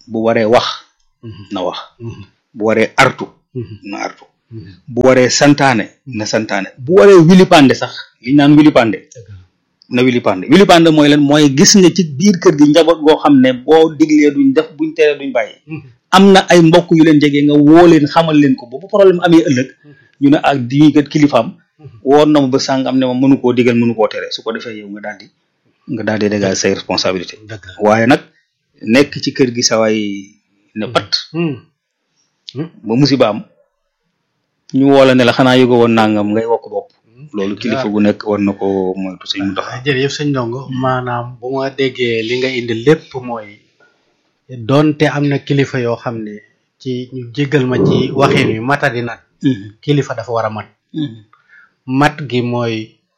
bu waree wax na wax bu waree artu na artu bu waree santaane na santaane bu waree wilipande sax li ñu naan wilipande na wilipande wilipande mooy lan mooy gis nga ci biir kër gi njaboot goo xam ne boo diglee duñ def buñ teree duñ bàyyi am na ay mbokk yu leen jege nga woo leen xamal leen ko ba bu problème amee ëllëg ñu ne ak di kat kilifaam woon na ma ba sàngam ne ma mënu koo digal mënu koo tere su ko defee yow nga daal di nga daal di dégager say responsabilité waaye nag nekk ci kër gi sawaay ne pat ba musiba am ñu woo la ne la xanaa yëgo woon nangam ngay wokk bopp loolu kilifa gu nekk war na ko moytu sëñ mu tax jërëjëf sëñ ndongo maanaam bu ma déggee li nga indi lépp mooy donte am na kilifa yoo xam ne ci ñu jéggal ma ci waxin wi matadi nag kilifa dafa war a mat mat gi mooy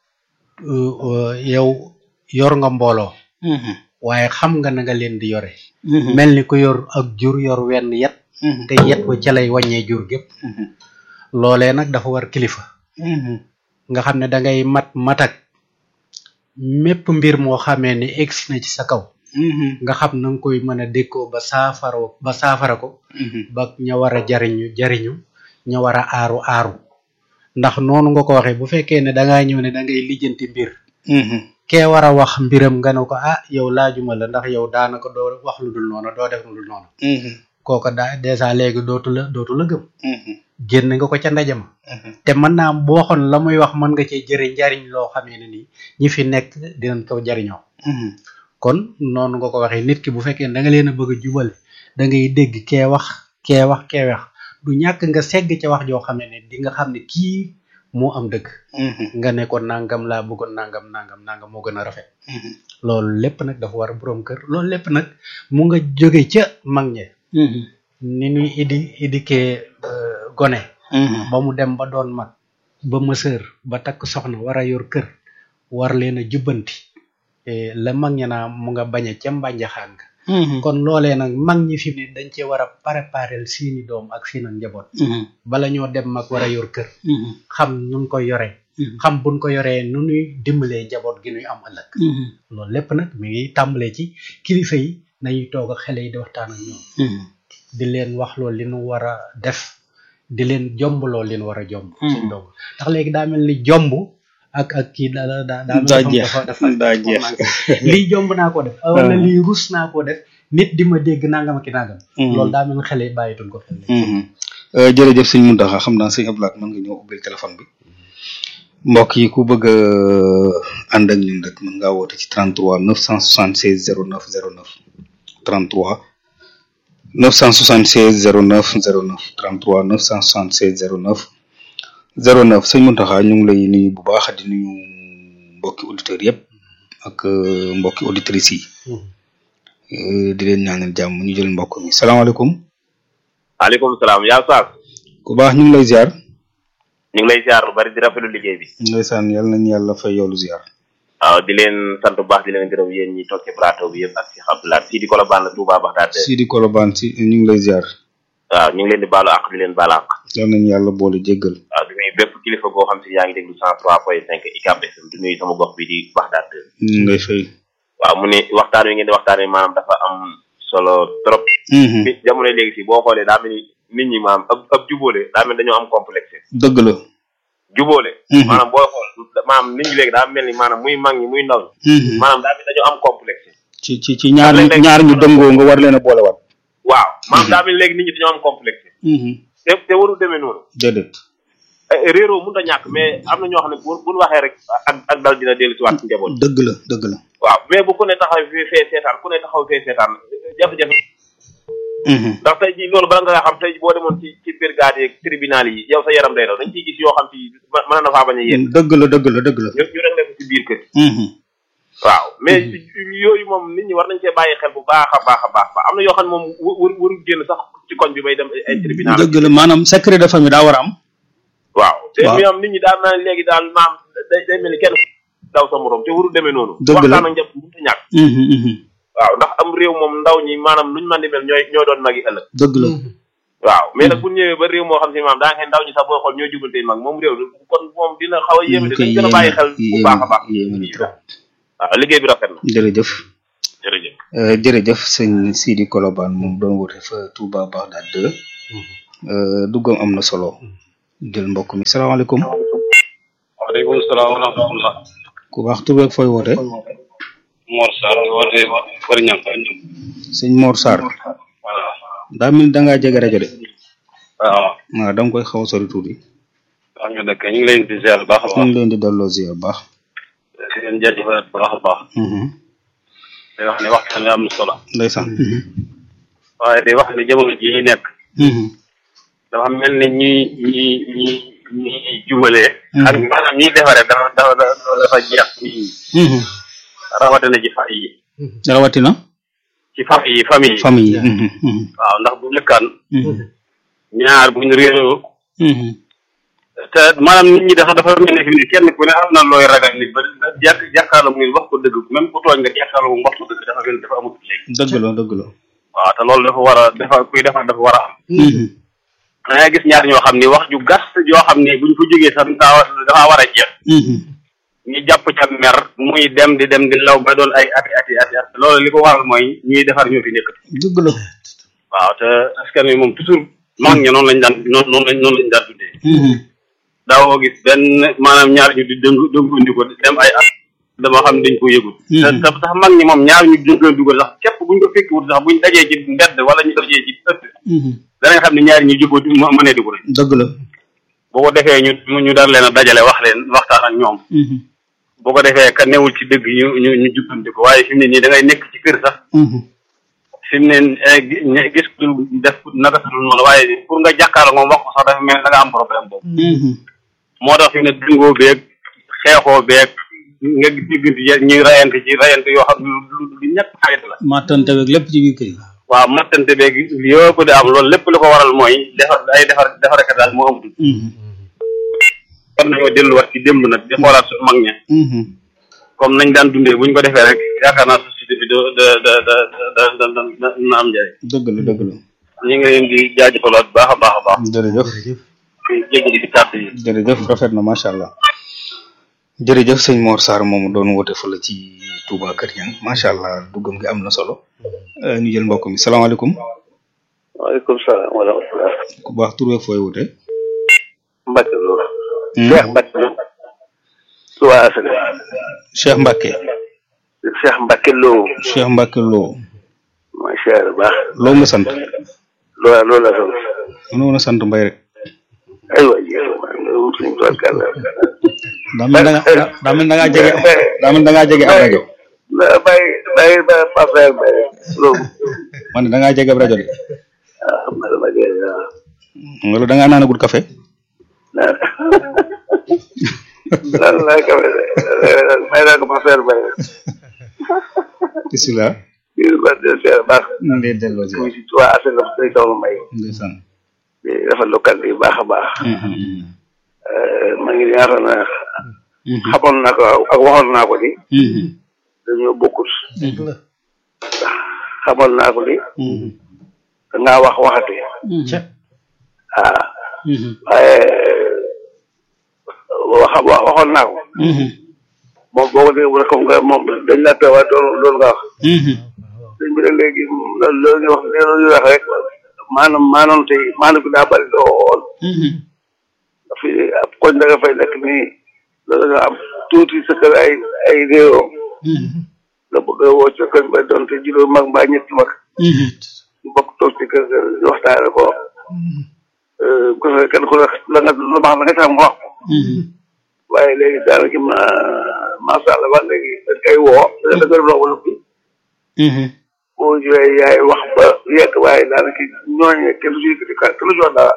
yow yor nga mbooloo waaye xam nga na nga leen di yore mel ni ku yor ak jur yor wenn yet te yet wa ca lay wàññee jur gépp loolee nag dafa war kilifa nga xam ne da ngay mat matak mépp mbir moo xamee ni egsi na ci sa kaw nga xam na nga koy mën a dékkoo ba saafara ba saafara ko ba ña war a jariñu jariñu ña war a aaru aaru ndax noonu nga ko waxee bu fekkee ne dangaa ñëw ne da ngay lijjanti mbir kee war a wax mbiram nga ne ko ah yow laajuma la ndax yow daanaka doo wax lu dul noonu doo def lu dul noonu kooka daa dèjà léegi dootu la dootu la gëm génn nga ko ca ndaje ma te mën naa am boo xoon la muy wax mën nga cee jëri njariñ loo xamee ne nii ñi fi nekk dinañ ko jariñoo kon noonu nga ko waxee nit ki bu fekkee da nga leen a bëgg a jubale da ngay dégg kee wax kee wax kee wax du ñàkk nga segg ca wax joo xamee ne di nga xam ne kii moo am dëgg nga ne ko nangam laa bëggoon nangam nangam nangam moo gën a rafet loolu lépp nag dafa war a borom kër loolu lépp nag mu nga jóge ca mag ñe ni ñuy idi idikee gone ba mu dem ba doon mag ba mësër ba takk soxna war a yor kër war leen a jubbanti la mag ña naa mu nga bañe ca mbànjaxaan nga kon loolee nag mag ñi fi mu ne dañ cee war a préparer seeni doom ak seen njaboot bala ñoo dem mag war a yor kër xam nun koy yoree xam buñ ko yoree nu nuy dimbalee njaboot gi nuy am ëllëg loolu lépp nag mi ngi tàmbalee ci kilifa yi nañuy toog ak xale yi di waxtaan ak ñoom di leen wax loolu li nu war a def di leen jomb loolu li nu war a jomb suñ doom ndax léegi daa mel ni jomb ak ak kii da da daa daa jeex dafa daa jeex lii jomb naa ko def wala lii rus naa ko def nit di ma dégg nangam ki nangam loolu daa mel ni xale yi bàyyituñ ko xel jërëjëf sëñ Mountakha xam naa sëñ Abdoulaye mën nga ñëw ubbil téléphone bi mbokk yi ku bëgg a ànd ak ñun rek mën ngaa woote ci 33 976 09 09 33 976 09 09 33 976 09 09 sëñ Mountakha ñu ngi lay nuyu bu baax di nuyu mbokki auditeurs yëpp ak mbokki auditrices yi di leen ñaanal jàmm ñu jël mbokk mi salaamaaleykum. maaleykum salaam yaa Saas. ku baax ñu ngi lay ziar. ñu ngi lay ziar lu bari di rafetlu liggéey bi. ndeysaan yàlla nañu yàlla fay yoolu ziar. waaw di leen sant bu baax di leen gërëm yéen ñi toog ci plateau bi yëpp ak si Abdoulaye Sidi Kolobane la Touba Baxdaad. Sidi Kolobane si ñu ngi lay ziar. waaw ñu ngi leen di baalu àq di leen baal àq. yal nañu yàlla boole jéggal. waaw di nuyu bépp kilifa goo xam si yaa ngi déglu cent trois point cinq ICAP FM di nuyu sama gox bi di Baxdaad. ñu ngi lay fay. waaw mu ne waxtaan wi ngeen di waxtaanee maanaam dafa am solo trop. bi jamono léegi si boo xoolee daa mel ni nit ñi maanaam ab ab jubóole daa mel dañoo am complexe. dëgg la. jubóole. maanaam booy xool maanaam nit ñi léegi daa mel ni maanaam muy mag ñi muy ndaw ñi. maanaam daa mel dañoo am complexe. ci ci ci ñaar ñaar ñu dëngoo nga war leen a boolewaat. waaw maanaam daa mel léegi nit ñi dañoo am complexe. te te warul demee noonu. déedéet. réeroo mënut a ñàkk mais am na ñoo xam ne bu bu waxee rek ak ak dal dina dellu si waat ci njaboot. dëgg la dëgg la. waaw mais bu ku ne taxaw fee fee seetaan ku ne taxaw fee seetaan jafe-jafe. ndax tey jii loolu bala nga xam tey boo demoon ci ci brigade yeeg tribunal yi yow sa yaram day daw dañ ciy gis yoo xam ci mën na faa bañ a yéen. dëgg la dëgg la dëgg la. ñu ñu réglé ko ci biir kër. waaw mais yooyu moom nit ñi war nañ cee bàyyi xel bu baax a baax a baax am na yoo xam ne moom wër warul génn sax ci koñ bi bay dem ay tribunal. dëgg la maanaam secret de famille daa war a am. waaw te ñoom nit ñi daal naa léegi daal maam day day mel ni kenn daw sa morom te warul demee noonu. dëgg la waxtaan ak njab mënut a ñàkk. waaw ndax am réew moom ndaw ñi maanaam luñ mën di mel ñooy ñoo doon magi ëllëg. dëgg la. waaw mais nag bu ñëwee ba réew moo xam si maam daa ngeen ndaw ñi sax boo xool ñoo jubante mag moom réew kon moom dina xaw a yéeme dañ gën a bàyyi xel bu baax a baax. waaw liggéey bi rafet na. jërëjëf. jërëjëf. Euh, jërëjëf sëñ Sidi Kolobane moom doon woote fa Touba Bagdad 2 euh, duggam am na solo jël mbokk mi salaamaaleykum waaleykum salaam wa rahmatullah ku baax tur beeg fooy woote Mor Sarr woote Bari Ñang sëñ Mor Sarr voilà daa mel ni da ngaa jege rajo de waaw waaw da nga koy xaw a sori tuuti wax nga dëkk ñu ngi leen di ziar bu baax a ñu baax ngi leen di delloo ziar bu baax di leen jaajëfal bu baax a baax Mhm. di wax ne waxtaan wi am na solo ndeysaan waaye di wax ne jamono ji ñu nekk Mhm. dafa mel ni ñi ñi ñi ñi jubalee ak maanaam ñiy defaree dafa dafa dafa jeex ci Mhm. rawatina ci famille yi rawatina ci famille yi famille yi famille yi Mhm. Mhm. waaw ndax bu njëkkaan Mhm. ñaar buñ réeroo Mhm. te maanaam nit ñi dafa dafa mel ne fi ni kenn ku ne am na looy ragal nit ba ba jàkk jàkkaarloo muy wax ko dëgg même ku tooñ nga jàkkaarloo mu wax ko dëgg dafa mel ni dafa amut léegi dëgg la dëgg la waaw te loolu dafa war a dafa kuy defar dafa war a am Mhm. da ngay gis ñaar ñoo xam ni wax ju gàtt joo xam ni buñ fa jógee sax daa dafa war a jeex Mhm. ñu jàpp ca mer muy dem di dem di law ba doon ay ati ati ati ati loolu li ko waral mooy ñuy defar ñoo fi nekk dëgg la waaw te askan wi moom toujours mag ña noonu lañ daan noonu noonu lañ noonu lañ daan dundee Mhm. daawoo gis benn maanaam ñaar ñu di dëng dëngandi ko dem ay at dama xam ne dañ ko yëgul te te sax mag ñi moom ñaar ñu dëngandi ko sax képp buñ ko fekki wut sax buñ dajee ci mbedd wala ñu dajee ci ëtt Mhm. danañ xam ne ñaari ñu jubóo di ma mënee di ko rek dëgg la boo ko defee ñu ñu dar leen a dajale wax leen waxtaan ak ñoom Mhm. boo ko defee ka newul ci dëgg ñu ñu ñu jubbanti ko waaye fi mu ne nii da ngay nekk ci kër sax Mhm. fi mu ne eh, gi- ñe- gis ku def naka su dul noonu waaye pour nga jàkkaarloo moom wax ko sax dafa mel ne da nga am problème boobu Mhm. moo tax fi mu ne dëngoo beeg xeexoo beeg nga diggante ya- ñuy rayante ci rayante yoo xam ne lu lu ñett xarit la mattante beeg lépp ci biir kër yi waaw mattante beeg yëpp di am loolu lépp lu ko waral mooy defar ay defar defarekat daal moo amatul Mhm. kon nañoo delluwaat ci démb nag di xoolaat suñu mag ña Mhm. comme nañ daan dundee buñ ko defee rek yaakaar naa société bi da da da da da da da da na am njëriñ dëgg la dëgg la ñu ngi leen di jaajëfalaat bu baax a baax a baax jërëjëf di jégalu ci kàddu yi jërëjëf rafet na macha allah jërëjëf sëñ Mor Sarr moomu doon woote fële ci Touba Kër Ñang macha allah duggam gi am na solo Euh, ñu jël mbokk mi salaamaaleykum waaleykum salaam wa rahmatulah. ku baax tur beeg fooy woote. Mbacke Lo. Hmm? Cheikh Mbacke Lo. Touba Asale. Cheikh Mbacke Cheikh Mbacke Lo. Cheikh Mbacke Lo mooy Cheikh bu baax. loo nga sant loola loolu la sant. mënoo na sant mbay rek aywa jéem a loolu suñu tool kàlla. daa mel da nga daa mel da ngaa jege daa mel da ngaa jege ab rajo ba bàyyi bàyyi ba Pape Mbaye loolu. man ne da ngaa jege ab rajo de ah xam nga dama dee waaw. wala da ngaa naanagul café naan naan laa kawe de may naa ko Pape Mbaye. bisimilah kii ba de Cheikh baax. ñu ngi lay delloo muy si Touba Asale day soxla Mbaye. ndeysaan di rafetlu kàddu yi baax a baax. maa ngi ñaata na xamoon naa ko ak waxoon naa ko di dañoo bokkut xamoon naa ko di dangaa wax waxati ah waaye wax wax waxoon naa ko moom boo ko dégg rek comme que moom dañ la teewaat loolu loolu nga wax dañ bi ne léegi loolu loolu ñu wax loolu ñu wax rek maanaam maanaam tey maanaam bi daa bëri lool fi ab koñ da nga fay nekk nii loolu nga am tuuti sa kër ay ay réew nga bëgg a woo ca koñ ba doon te juróom mag mbaa ñetti mag ñu bokk toog ci kër ga ñu waxtaane ko bu ko defee kenn ku ne la nga lu baax la nga tax mu wax ko waaye léegi daanaka ma macha allah ba léegi dañ koy woo da nga def loo wala boo ñëwee yaay wax ba yegg waaye daanaka ñooñu kenn du ci yëkkati ka kenn du ci wax dara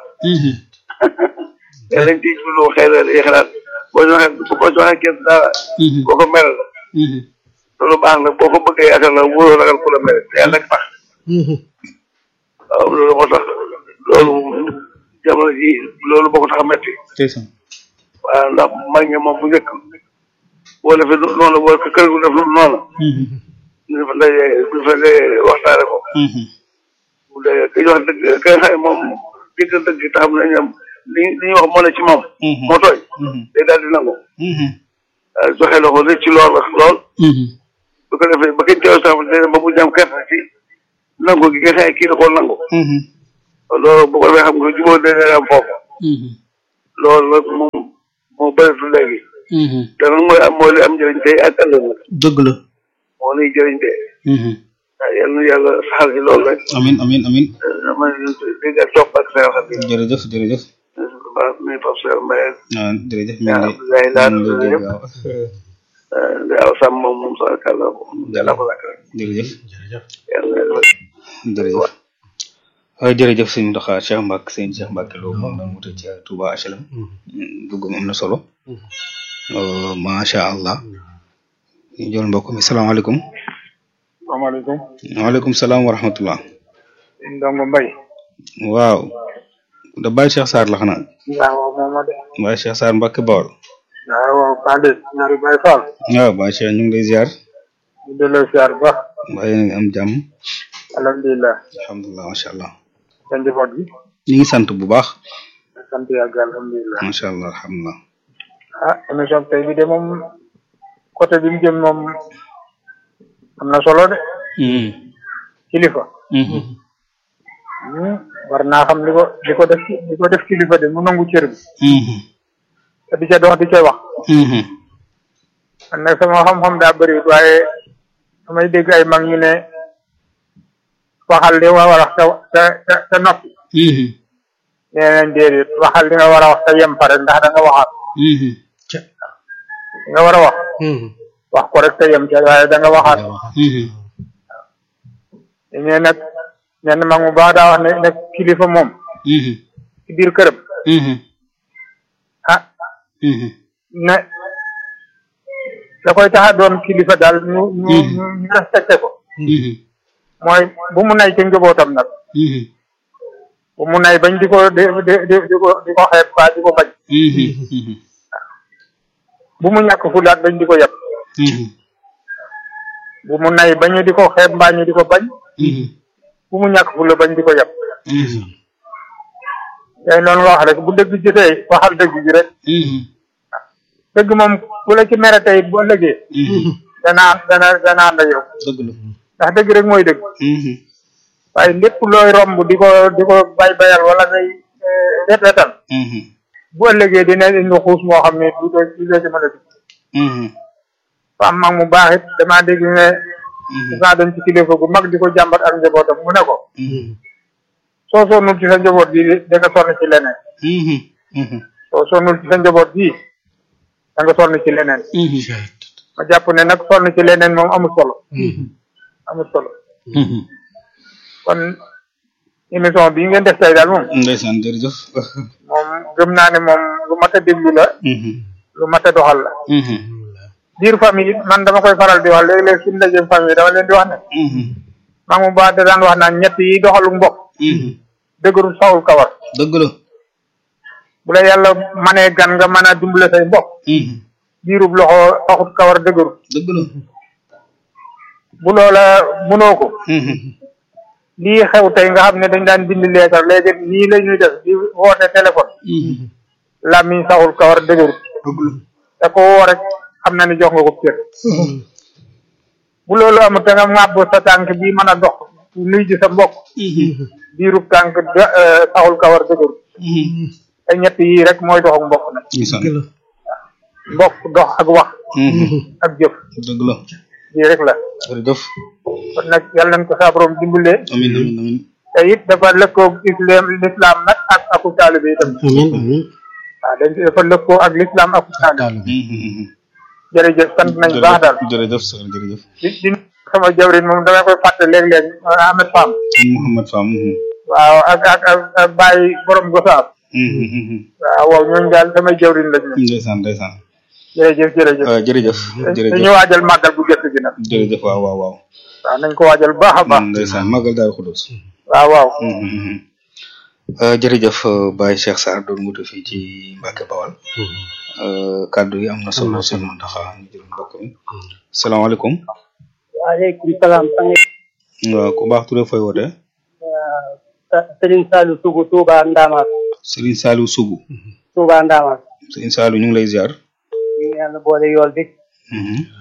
te lañ ciy jublu xëy na day xalaat boo ñu waxee boo ñu waxee kenn dara boo ko mel loolu baax na boo ko bëggee yaakaar la wóoroo ragal ku la mel te yàlla rek tax waaw loolu moo tax loolu jamono ji loolu boo ko tax a metti ndeysaan waaw ndax mag ñi moom bu njëkk boo defee noonu boo ko kër gu def noonu ñu fa daje ñu fa daje waxtaane ko bu dee ki ñu wax dëgg ki nga xam ne moom dëgg dëgg te xam nañ ne li li ñuy wax moo ne ci moom moo tooy day daal di nangu waaw joxe la ko rëcc lool ak lool bu ko defee ba kenn teew sax dina ba mu jam kerte ci nangu gi nga xëy kii da koo nangu loolu bu ko defee xam nga jubóo dana am foofu loolu nag moom moo bëreetu léegi te nag mooy am mooy li am njëriñ tey ak ëllëg nag dëgg la moo nuy jëriñ tey waaw yal na yàlla saxal ci loolu rek amin amin amin ma dégg ak topp ak seen xam jërëjëf jërëjëf baax nuy Pape Seydou Mbaye ah jërëjëf ñu yaa ngi Abdoulaye lay Laat ñu ngi lay dégg yëpp waaw waaw sàmm moom moom sax kàlla yàlla ko lakk rek jërëjëf jërëjëf yàlla jërëjëf waaw jërëjëf sëñ Ndoxa Cheikh Mbacke sëñ Cheikh Mbacke Lo moom doon wuute ci Touba HLM duggam am na solo Euh, macha allah ñu jël mbokk mi salaamaaleykum salaamaaleykum waaleykum salaam wa rahmatullah ndongo mbay waaw da Baye Cheikh Sarr la xanaa waaw moom ma de Baye Cheikh Sarr Mbacke Bawol waaw waaw Kande ñaari Baye Fall waaw Baye Cheikh ñu ngi lay ziar ñu delloo siyaar bu baax mbaa yéen a ngi am jàmm alhamdulilah alhamdulilah macha allah sa njaboot gi ñu ngi sant bu baax sant yàgg alhamdulilah macha allah alhamdulilah ah émission tey bi de moom côté bi mu jëm moom am na solo de kilifa Hmm, war naa xam li ko li ko def li ko def kilifa de mu nangu cër bi te di ca dox di ca wax man nag sama xam-xam daa bëri waaye damay dégg ay mag ñu ne waxal li nga war a wax te te te noppi nee nañ déedéet waxal li nga war a wax te yem fa rek ndax da nga waxaat li nga war a wax wax ko rek te yem ca waaye da nga waxaat ne nag ñenn mag mu baax daa wax ne nag kilifa moom ci biir këram ah ne da koy tax a doon kilifa daal ñu ñu ñu ñu respecté ko mooy bu mu nay ci njabootam nag bu mu nay bañ di ko di di di di ko di ko xeeb ba di ko bañ bu mu ñàkk fulaat bañ di ko yab bu mu nay bañu di ko xeeb mbaa ñu di ko bañ bu mu ñàkk fula bañ di ko yab tey noonu nga wax rek bu dëgg jotee waxal dëgg ji rek dëgg moom ku la ci mere tey bu ëllëgee dana dana dana ànd ak yow dëgg la ndax dëgg rek mooy dëgg waaye lépp looy romb di ko di ko bay bayal wala ngay wet wetal bu ëllëgee dina indi xuus moo xam ne du doo du doo ci mën a dugg fa am mag mu baax it damaa dégg ne saa dem ci kilifa gu mag di ko jàmbat ak njabootam mu ne ko soo sonnul ci sa njaboot gi da nga sonn ci leneen soo sonnul ci sa njaboot gi da nga sonn ci leneen ma jàpp ne nag sonn ci leneen moom amul solo amul solo kon émission bii ngeen def tey daal moom ndeysaan jërëjëf moom gëm naa ne moom lu mat a déglu la lu mat a doxal la biir famille it man dama koy faral di wax léeg-léeg suñu ndajeem famille dama leen di wax ne maa mu baax da daan wax naan ñett yi doxalu mbokk dëgërul sawul kawar dëgg la bu la yàlla manee gan nga mën a dimbale say mbokk biirub loxo taxut kawar dëgëru dëgg la bu loola mënoo ko lii xew tey nga xam ne dañ daan bind leetar léegi nii la ñuy def di woote téléphone làmmiñ saxul kawar dëgëru te ko woo rek xam na ni jox nga ko cër bu loolu amut te nga ŋàbb sa tànk bi mën a dox nuy ji sa mbokk biirub tànk saxul kawar dëgëru te ñett yii rek mooy dox ak mbokk nag mbokk dox ak wax ak jëf dëgg la lii rek la jërëjëf kon nag yàlla nañ ko saa borom dimbale amin amin amin te it dafa lëkkoo islam l'islam nag ak aku taalibe itam amiin amiin waaw dañ dafa lëkkoo ak l'islam ak taalibe jërëjëf sant nañ baax daal jërëjëf sër jërëjëf di di sama jawrin moom damay koy fàtte léeg-léeg Ahmed Fam Mouhamad Fam waaw ak ak ak ak Baye borom Gosaab waaw waaw ñooñu daal samay jawrin lañ ñoom ndeysaan ndeysaan jërëjëf jërëjëf waaw jërëjëf jërëjëf dañu waajal màggal bu gëstu gi nag jërëjëf waaw waaw waaw waaw nañ ko waajal baax a baax ndeysaan màggal daal xudus waaw waaw jërëjëf Baye Cheikh Sarr doon mutu fii ci Mbacke Bawal kàddu yi am na solo sëñ Mountakha ñu jël mbokk mi salaamaaleykum waaleykum salaam waaw ku baax turé fooy woote Serigne Saliou Sougou Touba Ndamaat Serigne Saliou Sougou Touba Ndamaat Serigne Saliou ñu ngi lay ziar ñu ngi yàlla boole yool bi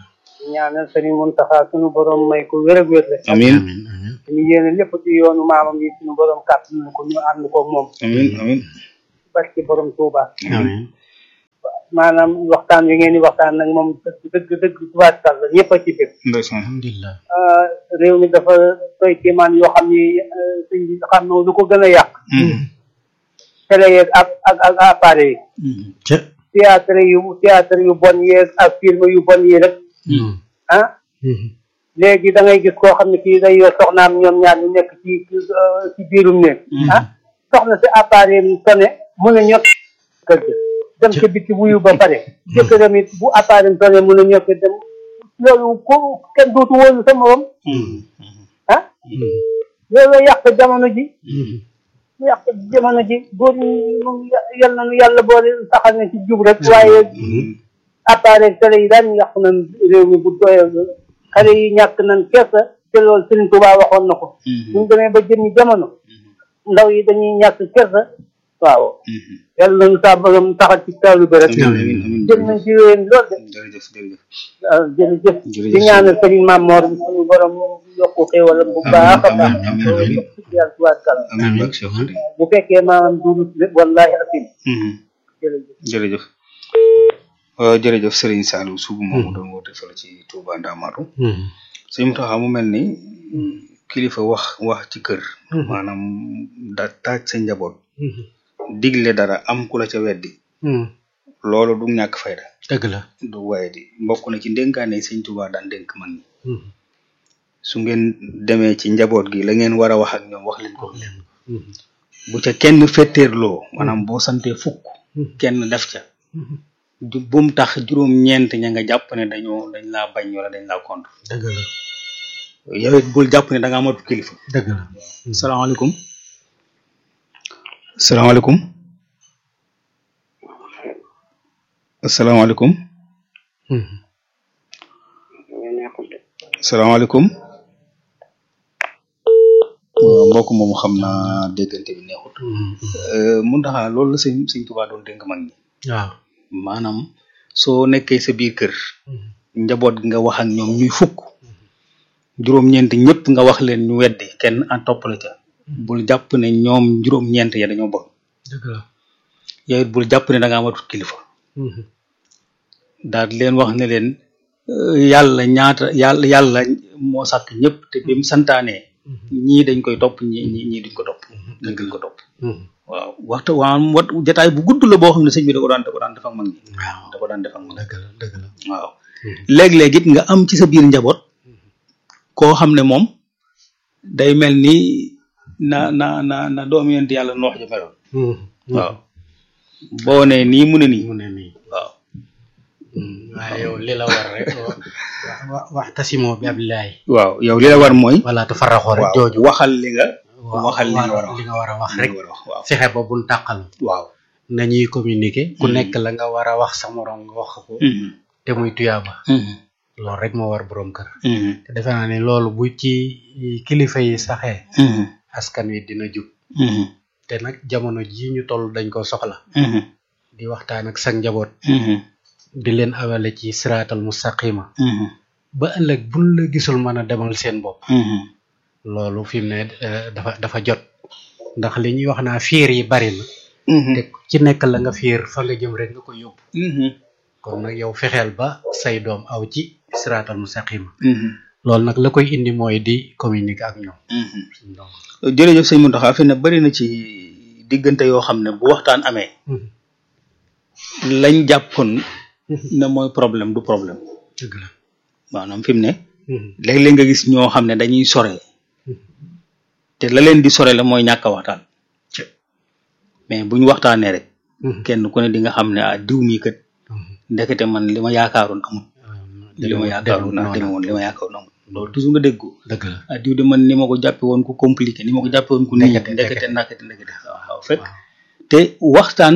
ñaanal sëriñ Muntaxa sunu borom may ko wér ak wér rek amin ñu yéene lépp ci yoonu maamam yi sunu borom kàttan ko ñu ànd ko moom amin amin barki borom Tuuba amiin maanaam waxtaan wi ngeen di waxtaan nag moom dëgg dëgg dëgg tubaarkal la ñëpp a ci biir ndeysaan alhamdulilah réew mi dafa doy kéemaan yoo xam ni sëñ bi xam na lu ko gën a yàq télé yeeg ak ak ak appareil yi ca théâtre yu théâtre yu bon yeeg ak film yu bon yi rek ah léegi da ngay gis koo xam ne kii day yor soxnaam ñoom ñaar ñu nekk ci ci biirum néeg ah soxna si appareil mu sonné mun a ñokk kër ga dem ca bitti wuyu ba pare jëkkëram it bu appareil sonné mun a ñokk dem loolu ko kenn dootu wóolu sa morom ah loolu yàq jamono ji yàq jamono ji góor ñi moom yal na nu yàlla boole saxal na ci jub rek waaye appareil télé yi daan yàq nañ réew mi bu doyal xale yi ñàkk nañ kersa te loolu Serigne Touba waxoon na ko buñ demee ba jëmmi jamono ndaw yi dañuy ñàkk kersa waaw yàlla nañu saa borom taxal ci taalu bi rek jëm nañ ci wéen lool de jërëjëf jërëjëf waaw jërëjëf Jërëjëf. di ñaanal Serigne Mamor suñu borom yokku xéewalam bu baax a baax amiin, amiin. yàlla tubaarkàlla amin bak Cheikh Khady bu fekkee maanaam duurut wallahi asim jërëjëf jërëjëf waaw jërëjëf Serigne Saliou Sougou moomu doon woote fële ci Touba Ndamatou sëñ Mountakha mu mel ni kilifa wax wax ci kër maanaam da taaj sa njaboot digle dara am ku la ca weddi loolu du ñàkk fayda dëgg la du waaye di mbokk na ci ndénkaane sëñ Touba daan dénk mag ñi su ngeen demee ci njaboot gi la ngeen war a wax ak ñoom wax leen ko bu ca kenn fetteerloo maanaam boo santee fukk kenn def ca du bum tax juróom-ñeent ña nga jàpp ne dañoo dañ laa bañ wala dañ laa contre dëgg la yow it bul jàpp ne da ngaa matu kilifa dëgg la salaamaaleykum salaamaaleykum asalaamaaleykum salaamaaleykum waaw mbokk moomu xam naa déggante bi neexut mun taxaa loolu la sëñ sëñ Tuubaa doon dénk mag ñi waaw maanaam soo nekkee sa biir kër njaboot gi nga wax ak ñoom ñuy fukk juróom-ñeent ñëpp nga wax leen ñu weddi kenn en topp la ca bul jàpp ne ñoom juróom-ñeent ya dañoo bon dëgg la yow it bul jàpp ne da ngaa matut kilifa daal di leen wax ne leen euh, yàlla ñaata yàlla yàlla moo sàkk ñëpp te bi mu santaanee ñii dañ koy topp ñii ñii ñii duñ ko topp ñii duñ ko topp waaw waxtu waa wat jataay bu gudd la boo xam ne sëñ bi da ko daan da ko daan def ak mag ñi waaw da ko daan def ak mag ñi dëgg la dëgg la waaw léeg-léeg it nga am ci sa biir njaboot koo xam ne moom day mel ni na na na na doomu yonent yàlla noox ja meloon waaw boo ne nii mu ne nii mu ne nii waaw waaye yow li la war rek wa wax tasimoo bi abillahi waaw yow li la war mooy wala tu faraxoo rek waaw jooju waxal li nga waaw waxal li nga war a wax li nga war a wax li rek nga war a wax waaw fexe ba buñ tàqal waaw nañuy communiquer ku nekk la nga war a wax sa morom nga wax ko Mhm. te muy tuyaaba Mhm. loolu rek moo war borom kër Mhm. te defe naa ne loolu bu ci kilifa yi saxee Mhm. askan wi dina jub Mhm. te nag jamono ji ñu toll dañ ko soxla Mhm. di waxtaan ak sa njaboot Mhm. di leen awale ci siraatal mustaqima Mhm. ba ëllëg buñ la gisul mën a demal seen bopp Mhm. loolu fi mu ne eh, dafa dafa jot ndax li ñuy wax naa fiir yi bari na Mhm. te ci nekk la nga fiir fa nga jëm rek nga ko yóbbu Mhm. kon nag yow fexeel ba say doom aw ci siraatal mustaqima Mhm. loolu nag la koy indi mooy di communiquer ak ñoom Mhm. suñ doom jërëjëf sëñ Mountakha fi ne bari na ci diggante yoo xam ne bu waxtaan amee lañ jàppoon ne mooy problème du problème dëgg la maanaam fi mu ne léeg-léeg nga gis ñoo xam ne dañuy sore te la leen di sore la mooy ñàkk a waxtaan mais bu ñu waxtaanee rek kenn ku ne di nga xam ne ah diw mii kat ndekete man li ma yaakaaroon amul li ma yaakaaroon naa deme woon li ma yaakaaroon amul loolu toujours nga dégg ko dëgg la ah diw de man ni ma ko jàppe woon ku compliqué ni ma ko jàppe woon ku nii Ndekete, ndekete ndekete ndekete waaw fekk te waxtaan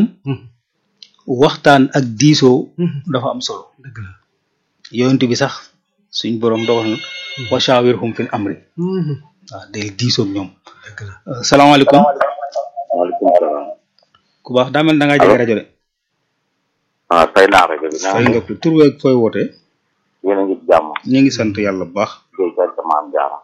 waxtaan ak diisoo dafa am solo dëgg la yonent bi sax suñ borom dogal na wa shawirhum fil amri waaw del diisoo ak ñoom dëgg la Euh, salaamaaleykum waaleykum salaam. ku baax daa mel da ngaa jege rajo de ah fay naa rajo bi. fay nga ko tur weeg fooy wootee yéen a ngi ci jàmm ñu ngi sant yàlla bu baax Guèye kay sa maam jaara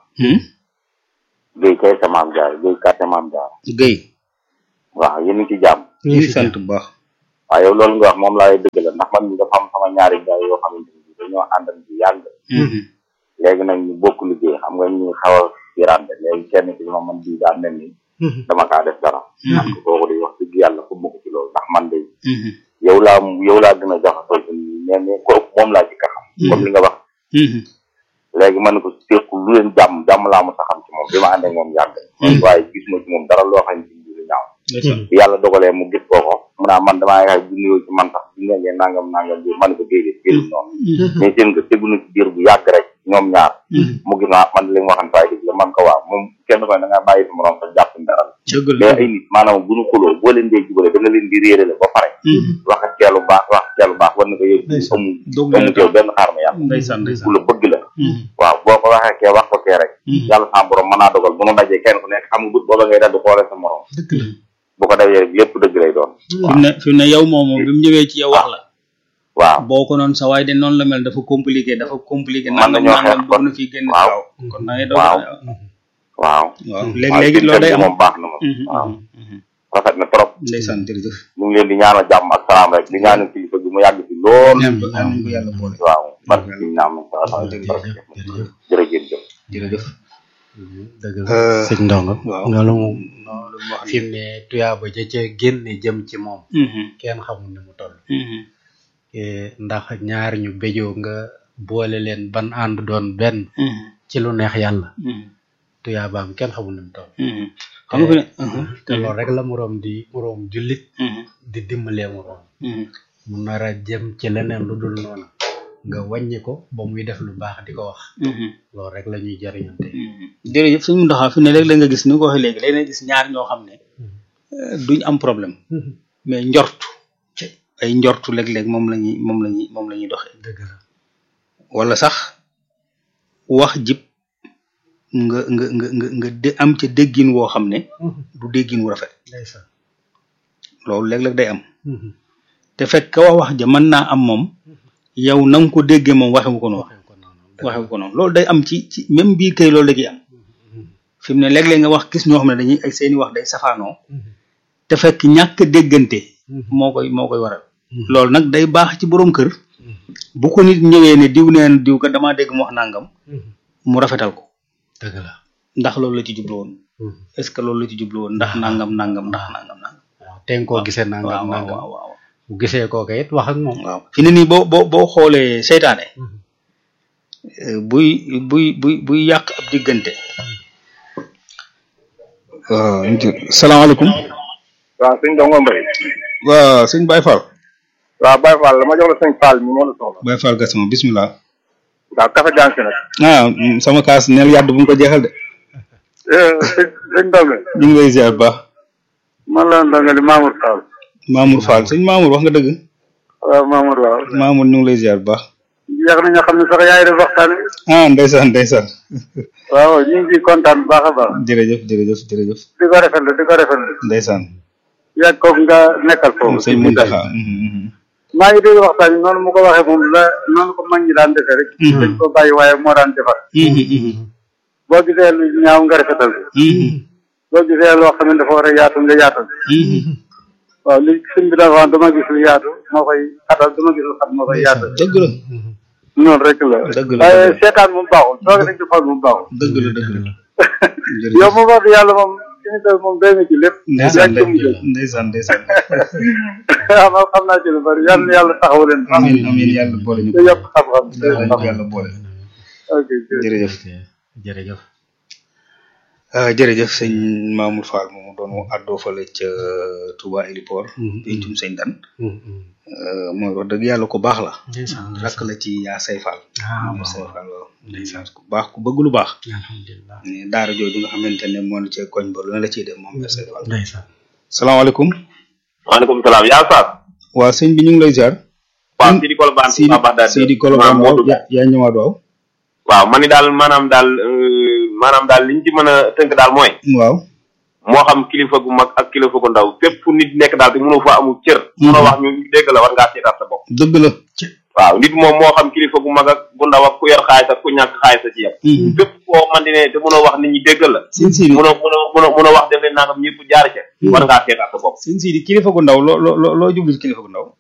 Guèye kay sa maam jaara Guèye kàtte maam jaara Guèye waaw yéen a ngi ci jàmm ñu ngi sant bu baax waaw yow loolu nga wax moom laay dëgg la ndax man mi dafa am sama ñaari gaay yoo xamante ni dañoo àndal ci yàgg léegi nag ñu bokk liggéey xam nga ñu xaw a firante léegi kenn ki ma man bii daa mel ni dama kaa def dara man ko kooku di wax dëgg yàlla fu ma ko ci loolu ndax man de yow laa yow laa gën a jaxasoo ci mais mais ko moom laa ci ka xam comme li nga wax léegi man ko teeku lu leen jàmm jàmm laa mos a xam ci moom bi ma ànd ak moom yàgg waaye gis ma ci moom dara loo xam ne lu ñaaw bi yàlla dogalee mu gis kooko mu naa man damaa yaay bu nuyoo ci man sax bu ngeen nangam nangam bi man ko déedéet biir noonu mais seen nga tegu na ci biir bu yàgg rek ñoom ñaar mu gis naa man li mu waxan faay dëgg la man ko waaw moom kenn ko ne da ngaa bàyyi sa morom sax jàpp dara mais ay nit maanaam bu ñu xuloo boo leen dee jubale da nga leen di réerale ba pare wax ak ceelu baax wax ak ceelu baax war na ko yëg amu amu teew benn xaar ma yàlla ndeysaan ndeysaan ku la bëgg la waaw boo ko waxee kee wax ko kee rek yàlla sa borom mën naa dogal bu nu dajee kenn ku nekk xam nga bët booba ngay dal di xoole sa morom bu ko defee rek lépp dëgg lay doon fi mu ne fi mu ne yow moomu bi mu ñëwee ci yow wax la waaw boo ko noonu sa waaye de noonu la mel dafa compliqué dafa compliqué mën nangam nañoo nangam xeex dugg na fii génn waaw kon da ngay doon waaw waaw waaw léegi-léegi loolu day am moom baax na moom waaw rafet na trop ndeysaan jërëjëf ñu ngi leen di ñaanal jàmm ak salaam rek di ñaanal kilifa gi mu yàgg fi lool ñaan ko ñaan ko yàlla boole waaw barke ci naam jërëjëf jërëjëf dëgg la sëñ ndongo waaw loolu moom loolu mu wax fi mu ne tuyaaba ja ca génne jëm ci moom kenn xamul ni mu toll Eh, ndax ñaar ñu béjoo nga boole leen ban ànd doon benn ci lu neex yàlla tuyaabaam kenn xamul ni mu toll xam nga fi ne te loolu rek la moroom di moroom jullit di dimbalee moroom mu nar a jëm ci leneen lu dul noonu nga wàññi ko ba muy def lu baax di ko wax loolu rek la ñuy jariñante jërëjëf suñu ndoxaa fi ne léeg la nga gis ni nga ko waxee léegi léeg nga gis ñaar ñoo xam ne euh, duñ am problème mais njortu ay njortu léeg-léeg moom la ñuy moom la ñuy moom la ñuy doxee dëgg la wala sax wax jib nga nga nga nga nga de am ca déggin woo xam ne du déggin wu rafet ndeysaan loolu léeg-léeg day am te fekk ka wax wax ja mën naa am moom yow na nga ko déggee moom waxewu ko noonu waxewu ko noonu loolu day am ci ci même bii kay loolu da ciy am fi mu ne léeg-léeg nga wax gis ñoo xam ne dañuy ay seeni wax day safaanoo te fekk ñàkk a déggante moo koy moo koy waral loolu nag day baax ci borom kër bu ko nit ñëwee ne diw neen diw ka damaa dégg mu wax nangam mu rafetal ko dëgg la ndax loolu la ci jublu woon est ce que loolu la ci jublu woon ndax nangam nangam ndax nangam nangam waaw te nga koo gisee waaw nangam waaw nangam waaw waaw bu gisee kooka it wax ak moom waaw fi ne nii boo boo boo xoolee seytaane euh, buy buy buy buy yàq ab diggante waaw salaamaaleykum waaw sëñ Ndongo Mbaye waaw sëñ Baye Fall waaw Baye Fall dama jox la sëñ Fall mi moo la soxla Baye Fall Gassama bismillah waaw café gansi nag ah mm, sama kaas neel yàdd bu mu ko jeexal de sëñ sëñ Ndongo ñu ngi lay ziar bu baax man la Ndongo di Mamour Fall Mamour Fall sëñ Mamour wax nga dëgg waaw Mamour waaw Mamour ñu ngi lay ziar bu baax yàgg nañoo xam ne sax yaay def waxtaan wi ah ndeysaan ndeysaan waaw ñu ngi ciy kontaan bu baax a baax jërëjëf jërëjëf jërëjëf di ko rafetlu di ko rafetlu ndeysaan yàgg kooku nga nekkal foofu sëñ Muntaxa mhm, mhm. maa ngi dégg waxtaan wi noonu mu ko waxee moom la noonu ko mag ñi daan defee rek dañ ko bàyyi waaye moo daan defar Mhm, mhm, boo gisee lu ñaaw nga rafetal mhm, boo gisee loo xam ne dafa war a yaatu nga yaatal mhm. waaw li sëñ bi dafa wax dama gis lu yaatu moo koy xatal dama gis lu xat moo koy yaatal dëgg la noonu rek la Dëgg la, waaye dëgg la. seetaan moom baaxul toog nañ ci xool moom baaxul dëgg la dëgg la yow moom wax dëgg yàlla moom suñu tool moom doy na ci lépp ndeysaan yaa ngi ko ndeysaan ndeysaan waaw man xam naa ci lu bari yàlla na yàlla taxaw leen amiin amiin yàlla boole ñu te yokk xam-xam te yàlla ñu xam ko yàlla boole ok jërëjëf jërëjëf ah jërëjëf sëñ Mamour Fall moomu doon mu àddoo fale ca Touba Héliport pencum sëñ Dan euh, mooy wax dëgg yàlla ko baax la ndeysaan rakk la ci yaa say Fall ah yaa say waaw Fall waaw ndeysaan ku baax ku bëgg lu baax alhamdulilah ne daara jooju nga xamante ne moo na cee koñ ba lu ne la ciy def moom yaa say Fall ndeysaan salaamaaleykum waaleykum salaam yaa Saas. waa sëñ bi ñu ngi lay ziar waaw Sidi Kolobane Sidi Touba Bagdad Sidi Kolobane waaw yaa yaa ñëwaat waaw waaw man ni daal maanaam daal euh, maanaam daal liñ ci mën a tënk daal mooy waaw moo xam kilifa gu mag ak kilifa gu ndaw fépp fu nit nekk daal te mënoo fa amul cër mënoo wax ñu dégg la war ngaa seetaat sa bopp dëgg la waaw nit moom moo xam kilifa gu mag ak gu ndaw ak ku yor xaalis ak ku ñàkk xaalis a ci yem fépp koo man di ne te mënoo wax nit ñi déggal la sëñ Sidi mënoo mënoo mënoo mënoo wax def leen nangam ñëpp jaar ca war ngaa seetaat sa bopp sëñ Sidi kilifa gu ndaw loo loo loo loo jublu ci kilifa gu ndaw